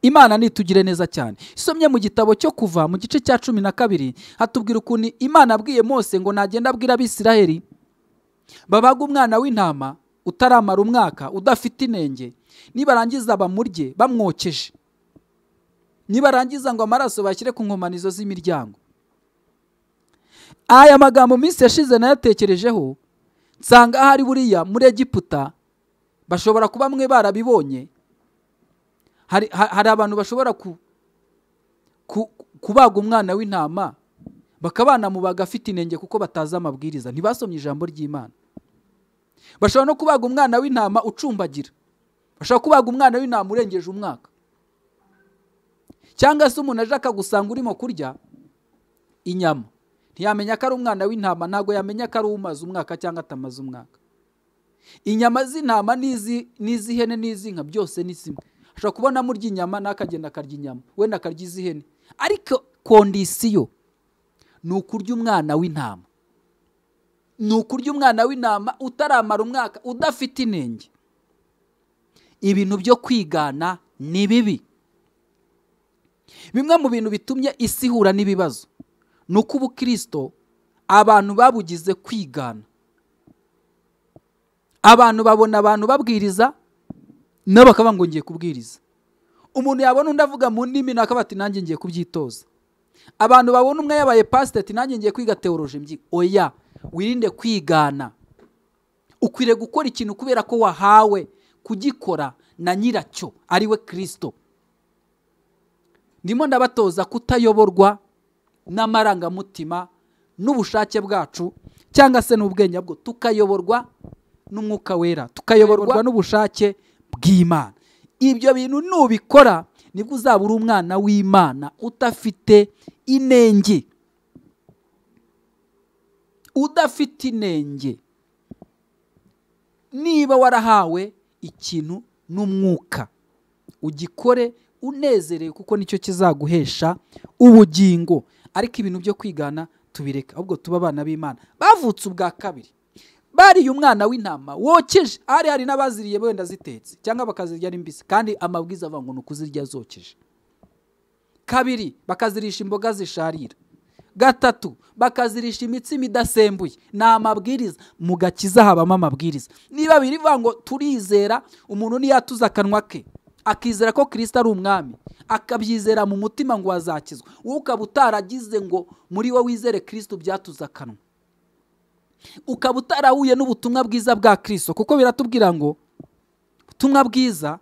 [SPEAKER 1] imana nitugire neza cyane isomye mu gitabo cyo kuva mu gice cya cumi na kabiri hatubwira ukuntu imana abwiye mose ngo nagenda abwira abisiraheri babaga umwana w'intama utaramara umwaka udafite inenge nibarangiza bamurye bamwokeje nibarangiza ngo amaraso bashyire ku nkomanizo z'imiryango aya magambo minsi yashize nayatekerejeho nsanga ahari buriya muri egiputa bashobora kuba mwe barabibonye hari abantu bashobora kubaga umwana w'intama bakaba banamubaga afite inenge kuko batazi amabwiriza ntibasomye ijambo ry'imana bashobora no kubaga umwana w'intama ucumbagira bashobora kubaga umwana w'intama urengeje umwaka cyangwa se umuntu aje akagusanga urimo kurya inyama ntiyamenya ko ari umwana w'intama ntabwo yamenya ko ari umaze umwaka cyangwa atamaze umwaka inyama z'intama n'iz'ihene n'iz'inka byose ni zimwe ashobora kubona amurya inyama n'akagenda akarya inyama wenda akarya iz'ihene ariko kondisiyo ni ukurya umwana w'intama ni ukurya umwana w'intama utaramara umwaka udafite inenge ibintu byo kwigana ni bibi bimwe mu bintu bitumye isi ihura n'ibibazo ni uko ubukirisito abantu babugize kwigana abantu babona abantu babwiriza nabo bakaba ngo ngiye kubwiriza umuntu yabona undi avuga mu ndimi nawe akaba ati nanjye ngiye kubyitoza abantu babona umwe yabaye pasiteri ati nanjye ngiye kwiga teoroje mbyino oya wirinde kwigana ukwiriye gukora ikintu kubera ko wahawe kugikora na nyiracyo ariwe kirisito ndimo ndabatoza kutayoborwa n'amarangamutima n'ubushake bwacu cyangwa se n'ubwenge bwo tukayoborwa n'umwuka wera tukayoborwa n'ubushake bw'imana ibyo bintu nubikora nibwo uzaba uri umwana w'imana udafite inenge udafite inenge niba warahawe ikintu n'umwuka ugikore unezerewe kuko nicyo kizaguhesha ubugingo ariko ibintu byo kwigana tubireka ahubwo tuba abana b'imana bavutse ubwa kabiri bariye umwana w'intama wokeje hari hari n'abaziriye wenda zitetse cyangwa bakazirya ari mbisi kandi amabwiriza avuga ngo ni ukuzirya zokeje kabiri bakazirisha imboga zisharira gatatu bakazirisha imitsima idasembuye ni amabwiriza mu gakiza habamo amabwiriza niba birivuga ngo turizera umuntu ntiyatuza akanwa ke akizera ko kirisita ari umwami akabyizera mu mutima ngo wazakizwa wowe ukaba utaragize ngo muri wowe wizere kirisita byatuze akanwa ukaba utarahuye n'ubutumwa bwiza bwa kirisito kuko biratubwira ngo ubutumwa bwiza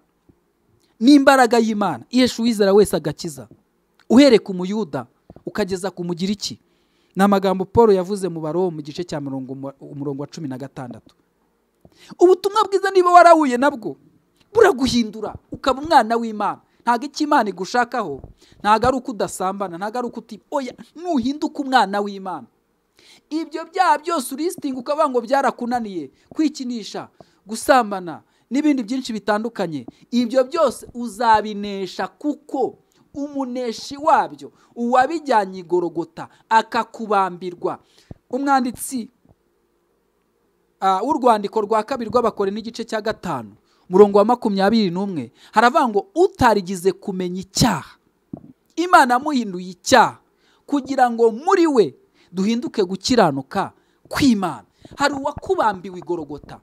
[SPEAKER 1] ni imbaraga y'imana ihesha uwizera wese agakiza uhereye ku muyuda ukageza ku mugiriki ni amagambo paul yavuze mu barobo mu gice cya umurongo wa cumi na gatandatu ubutumwa bwiza niba warahuye nabwo buraguhindura ukaba umwana w'imana ntabwo icyo imana igushakaho ntabwo ari uko udasambana ntabwo ari uko oya nuhinduka umwana w'imana ibyo byaha byose urisitinga ukavuga ngo byarakunaniye kwikinisha gusambana n'ibindi byinshi bitandukanye ibyo byose uzabinesha kuko umuneshi wabyo uwabijyanye igorogota akakubambirwa umwanditsi w'urwandiko rwa kabiri rw'abakore n'igice cya gatanu umurongo wa makumyabiri n'umwe haravuga ngo utarigize kumenya icyaha imana amuhinduye icyaha kugira ngo muri we duhinduke gukiranuka kw'imana hari uwakubambiwe igorogota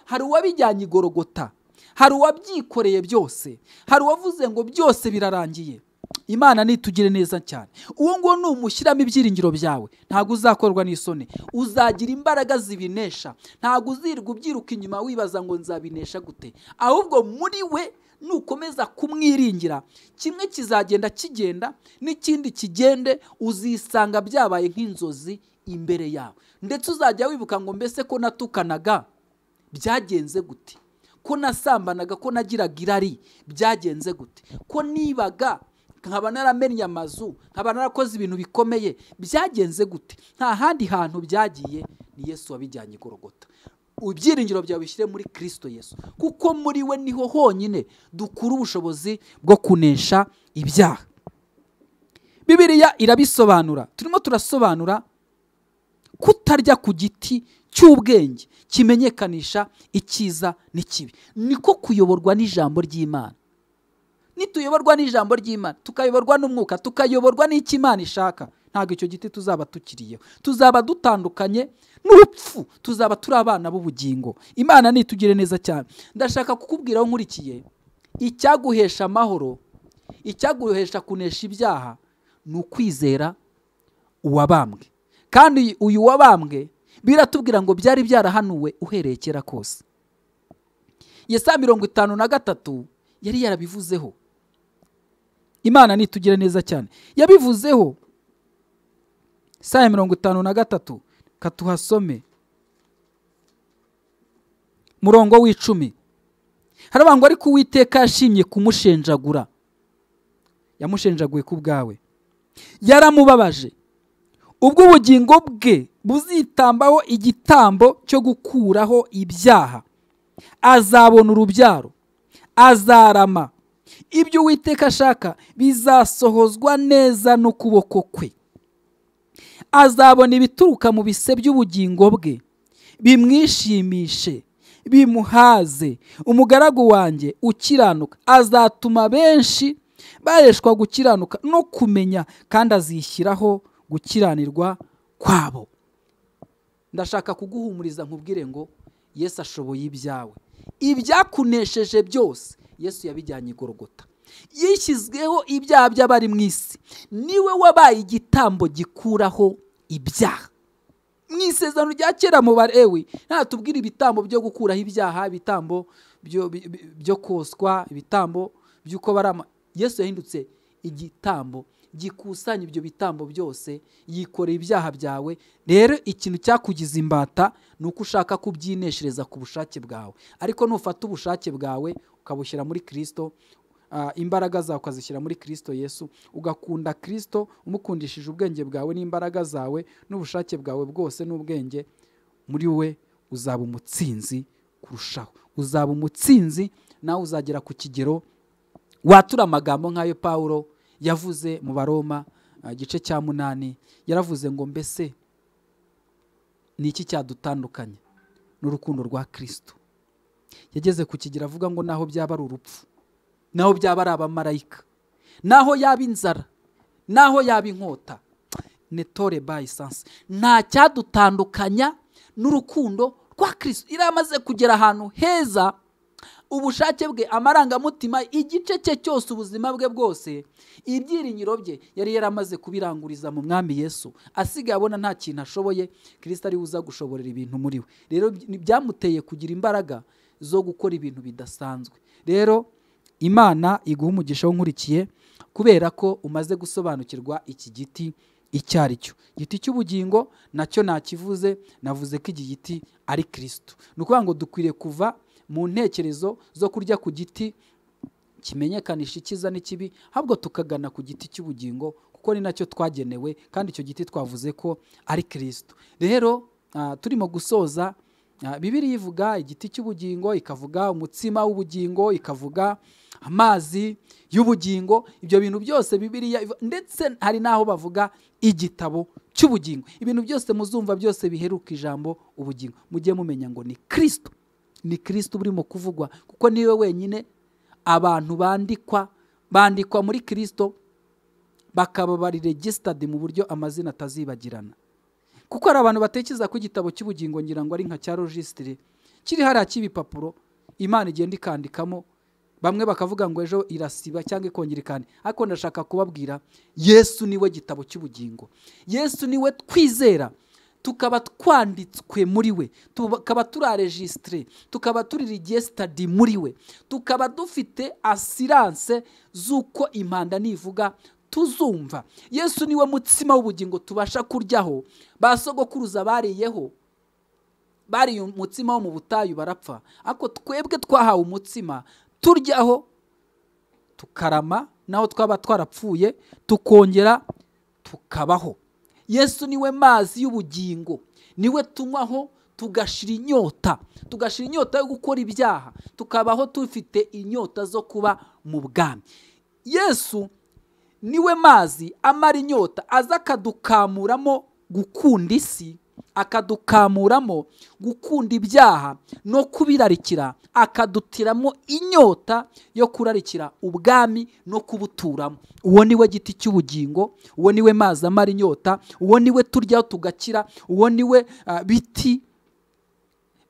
[SPEAKER 1] hari uwabijyanye igorogota hari uwabyikoreye byose hari uwavuze ngo byose birarangiye imana nitugire neza cyane uwo nguwo numushyiramo ibyiringiro byawe ntabwo uzakorwa n'isoni uzagira imbaraga zibinesha ntabwo uzirwa ubyiruka inyuma wibaza ngo nzabinesha gute ahubwo muri we nukomeza kumwiringira kimwe kizagenda kigenda n'ikindi kigende uzisanga byabaye nk'inzozi imbere yawe ndetse uzajya wibuka ngo mbese ko natukanaga byagenze gute ko nasambanaga ko nagiraga irari byagenze gute ko nibaga nkaba naramennye amazu nkaba narakoze ibintu bikomeye byagenze gute nta handi hantu byagiye ni yesu wabijyanye igorogota ibyiringiro byawe bishyire muri kirisito yesu kuko muri we niho honyine dukura ubushobozi bwo kunesha ibyaha bibiriya irabisobanura turimo turasobanura kutarya ku giti cy'ubwenge kimenyekanisha icyiza n'ikibi niko kuyoborwa n'ijambo ry'imana nituyoborwa n'ijambo ry'imana tukayoborwa n'umwuka tukayoborwa n'icyo imana ishaka ntabwo icyo giti tuzaba tukiriyeho tuzaba dutandukanye n'urupfu tuzaba turi abana b'ubugingo imana nitugire neza cyane ndashaka kukubwira aho nkurikiye icyaguhesha amahoro icyaguhesha kunesha ibyaha ni ukwizera uwabambwe kandi uyu wabambwe biratubwira ngo byari byarahanuwe uhereye kera kose yesa mirongo itanu na gatatu yari yarabivuzeho imana nitugire neza cyane yabivuzeho saa mirongo itanu na gatatu katuhasome murongo w'icumi haravuga ngo ariko uwiteka yashimye kumushenjagura yamushenjaguye ku bwawe yaramubabaje ubwo ubugingo bwe buzitambaho igitambo cyo gukuraho ibyaha azabona urubyaro azarama ibyo uwiteka ashaka bizasohozwa neza n'ukuboko kwe azabona ibituruka mu bise by'ubugingo bwe bimwishimishe bimuhaze umugaragu wanjye ukiranuka azatuma benshi bareshwa gukiranuka no kumenya kandi azishyiraho gukiranirwa kwabo ndashaka kuguhumuriza nkubwire ngo yesu ashoboye ibyawe ibyakunesheje byose yesu yabijyanye i gorogota yishyizweho ibyaha by'abari mu isi niwe wabaye igitambo gikuraho ibyaha mu isezerano rya kera mu barewe ntatubwire ibitambo byo gukuraho ibyaha ibitambo byo- bi- bi- byo koswa ibitambo by'uko barama yesu yahindutse igitambo gikusanya ibyo bitambo byose yikoreye ibyaha byawe rero ikintu cyakugiza imbata ni uko ushaka kubyineshereza ku bushake bwawe ariko nufata ubushake bwawe ukabushyira muri kirisito ah, imbaraga zawe ukazishyira muri kirisito yesu ugakunda kirisito umukundishije ubwenge bwawe n'imbaraga zawe n'ubushake bwawe bwose n'ubwenge muri we uzaba umutsinzi kurushaho uzaba umutsinzi nawe uzagera ku kigero watura amagambo nk'ayo pawulo yavuze mu baroma ah, igice cya munani yaravuze ngo mbese ni iki cyadutandukanya n'urukundo rwa kirisito yageze ku kigero avuga ngo naho byaba ari urupfu naho byaba ari abamarayika naho yaba inzara naho yaba inkota netore bayi sansi nta cyadutandukanya n'urukundo rwa kirisito yari amaze kugera ahantu heza ubushake bwe amarangamutima igice cye cyose ubuzima bwe bwose ibyiringiro bye yari yaramaze kubiranguriza mu mwami yesu asigaye abona nta kintu ashoboye kirisita ariwe uza gushoborera ibintu muri we rero ni- byamuteye kugira imbaraga zo gukora ibintu bidasanzwe rero imana iguha umugisha w'unkurikiye kubera ko umaze gusobanukirwa iki giti icyo ari cyo igiti cy'ubugingo nacyo nakivuze navuze ko iki giti ari kirisito ni ukuvuga ngo dukwiriye kuva mu ntekerezo zo kurya ku giti kimenyekanisha icyiza n'ikibi ahubwo tukagana ku giti cy'ubugingo kuko ni nacyo twagenewe kandi icyo giti twavuze ko ari kirisito rero ah, turimo gusoza ah, bibiri ivuga igiti cy'ubugingo ikavuga umutsima w'ubugingo ikavuga amazi y'ubugingo ibyo bintu byose bibiriya ivu- ndetse hari n'aho bavuga igitabo cy'ubugingo ibintu byose muzumva byose biheruka ijambo ubugingo mujye mumenya ngo ni kirisito ni kirisito urimo kuvugwa kuko niwe wenyine abantu bandikwa bandikwa muri kirisito bakaba bari regisitadi mu buryo amazina atazibagirana kuko hari abantu batekereza ko igitabo cy'ubugingo ngira ngo ari nka cya rojisitire kiri hariya cy'ibipapuro imana igenda ikandikamo bamwe bakavuga ngo ejo irasiba cyangwa ikongera ikandi ariko ndashaka kubabwira yesu niwe gitabo cy'ubugingo yesu niwe twizera tukaba twanditswe muri we tukaba turaregistire tukaba turi regisitadi muri we tukaba dufite asiranse z'uko impanda nivuga tuzumva yesu niwe mutsima w'ubugingo tubasha kuryaho ba sogokuruza bariyeho bariye umutsima wo mu butayu barapfa ariko twebwe twahawe umutsima turyaho tukarama naho twaba twarapfuye tukongera tukabaho yesu niwe mazi y'ubugingo niwe tunywaho tugashira inyota tugashira inyota yo gukora ibyaha tukabaho dufite inyota zo kuba mu bwami yesu niwe mazi amara inyota aza akadukamuramo gukunda isi akadukamuramo gukunda ibyaha no kubirarikira akadutiramo inyota yo kurarikira ubwami no kubuturamo uwo niwe giti cy'ubugingo uwo niwe mazi amara inyota uwo niwe turyaho tugakira uwo niwe ah, biti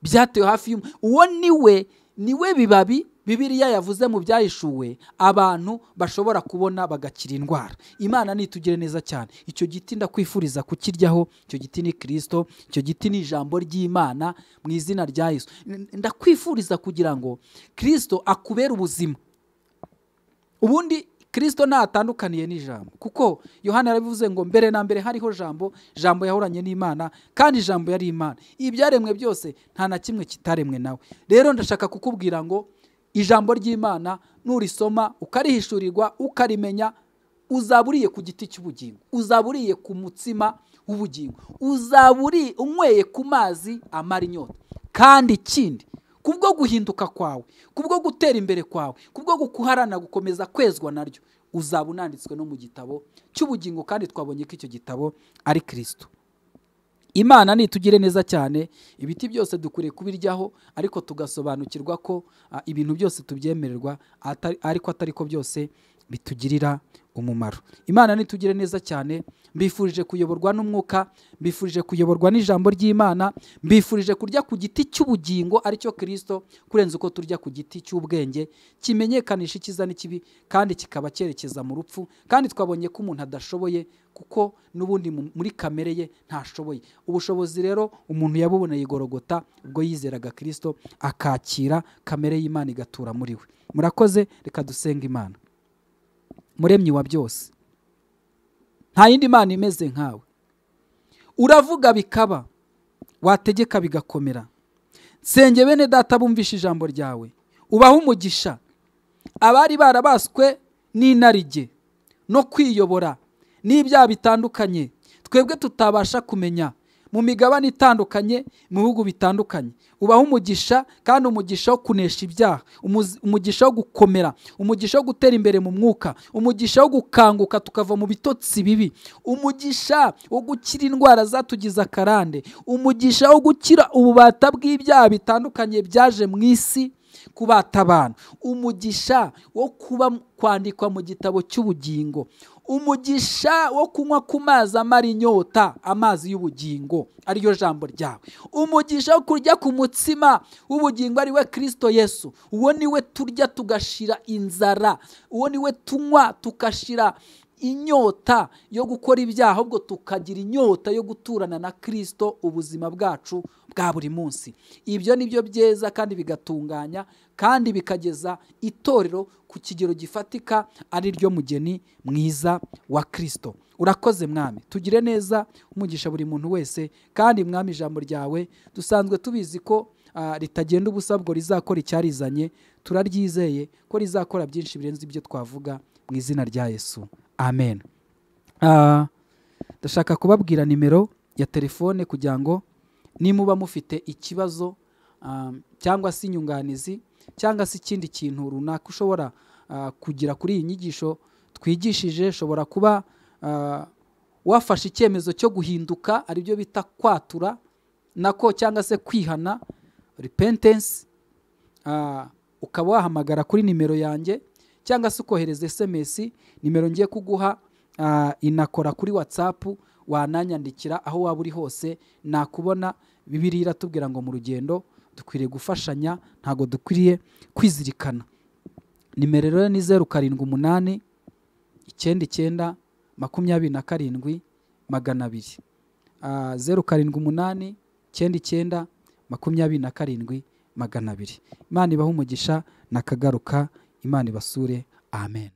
[SPEAKER 1] byatewe hafi y'umu uwo niwe niwe bibabi bibiriya yavuze mu byahishuwe abantu bashobora kubona bagakira indwara imana nitugire neza cyane icyo giti ndakwifuriza kukiryaho icyo giti ni kirisito icyo giti ni ijambo ry'imana mu izina rya yesu N- ndakwifuriza kugira ngo kirisito akubere ubuzima ubundi kirisito ntatandukaniye n'ijambo kuko yohana yarabivuze ngo mbere na mbere hariho jambo jambo yahoranye n'imana kandi jambo yari imana ibyaremwe byose nta na kimwe kitaremwe nawe rero ndashaka kukubwira ngo ijambo ry'imana nurisoma ukarihishurirwa ukarimenya uzaba uriye ku giti cy'ubugingo uzaba uriye ku mutsima w'ubugingo uzaba uri unyweye ku mazi amara inyota kandi ikindi kubwo guhinduka kwawe kubwo gutera imbere kwawe kubwo gukuharana gukomeza kwezwa naryo uzaba unanditswe no mu gitabo cy'ubugingo kandi twabonye ko icyo gitabo ari kirisito imana nitugire neza cyane ibiti byose dukwiriye kubiryaho ariko tugasobanukirwa ko ah, ibintu byose tubyemererwa atari- ariko atari ko byose bitugirira umumaro imana nitugire neza cyane mbifurije kuyoborwa n'umwuka mbifurije kuyoborwa n'ijambo ry'imana mbifurije kurya ku giti cy'ubugingo aricyo kirisito kurenza uko turya ku giti cy'ubwenge kimenyekanisha icyiza n'ikibi kandi kikaba cyerekeza mu rupfu kandi twabonye ko umuntu adashoboye kuko n'ubundi mu- muri kamere ye ntashoboye ubushobozi rero umuntu yabuboneye igorogota ubwo yizeraga kirisito akakira kamere y'imana igatura muri we murakoze reka dusenge imana muremyi wa byose nta yindi mana imeze nkawe uravuga bikaba wategeka bigakomera nsenge bene data bumvishe ijambo ryawe ubahe umugisha abari barabaswe n'inarijye no kwiyobora n'ibyaha bitandukanye twebwe tutabasha kumenya mu migabane itandukanye mu bihugu bitandukanye ubaha umugisha kandi umugisha wo kunesha ibyaha umuzi- umugisha wo gukomera umugisha wo gutera imbere mu mwuka umugisha wo gukanguka tukava mu bitotsi bibi umugisha wo gukira indwara zatugize akarande umugisha wo gukira ububata bw'ibyaha bitandukanye byaje mu isi kubata abantu umugisha wo kuba kwandikwa mu gitabo cy'ubugingo umugisha wo kunywa ku mazi amara inyota amazi y'ubugingo ariyo jambo ryawe umugisha wo kurya ku mutsima w'ubugingo ari we kirisito yesu uwo ni we turya tugashira inzara uwo ni we tunywa tugashira inyota yo gukora ibyaha ahubwo tukagira inyota yo guturana na kirisito ubuzima bwacu bwa buri munsi ibyo ni byo byiza kandi bigatunganya kandi bikageza itorero ku kigero gifatika ari ryo mugeni mwiza wa kirisito urakoze mwami tugire neza umugisha buri muntu wese kandi mwami ijambo ryawe dusanzwe tubizi ko ah, ritagenda ubusa ubwo rizakora icyarizanye turaryizeye ko rizakora byinshi birenze ibyo twavuga mu izina rya yesu amen Ah, ndashaka kubabwira nimero ya telefone kugira ngo nimuba mufite ikibazo ah, cyangwa se inyunganizi cyangwa se ikindi kintu runaka ushobora ah, kugira kuri iyi nyigisho twigishije ushobora kuba ah, wafashe icyemezo cyo guhinduka aribyo bita kwatura nako cyangwa se kwihana repentance Ah, ukaba wahamagara kuri nimero yanjye cyangwa se ukohereza sms nimero ngiye kuguha ah, inakora kuri whatsapp wananyandikira aho waba uri hose nakubona bibiri iratubwira ngo mu rugendo dukwiriye gufashanya ntabwo dukwiriye kwizirikana nimero rero ni zeru karindwi umunani icyenda icyenda makumyabiri na karindwi magana abiri Ah, zeru karindwi umunani icyenda icyenda makumyabiri na karindwi magana abiri imana ibahe umugisha nakagaruka imana ibasure amen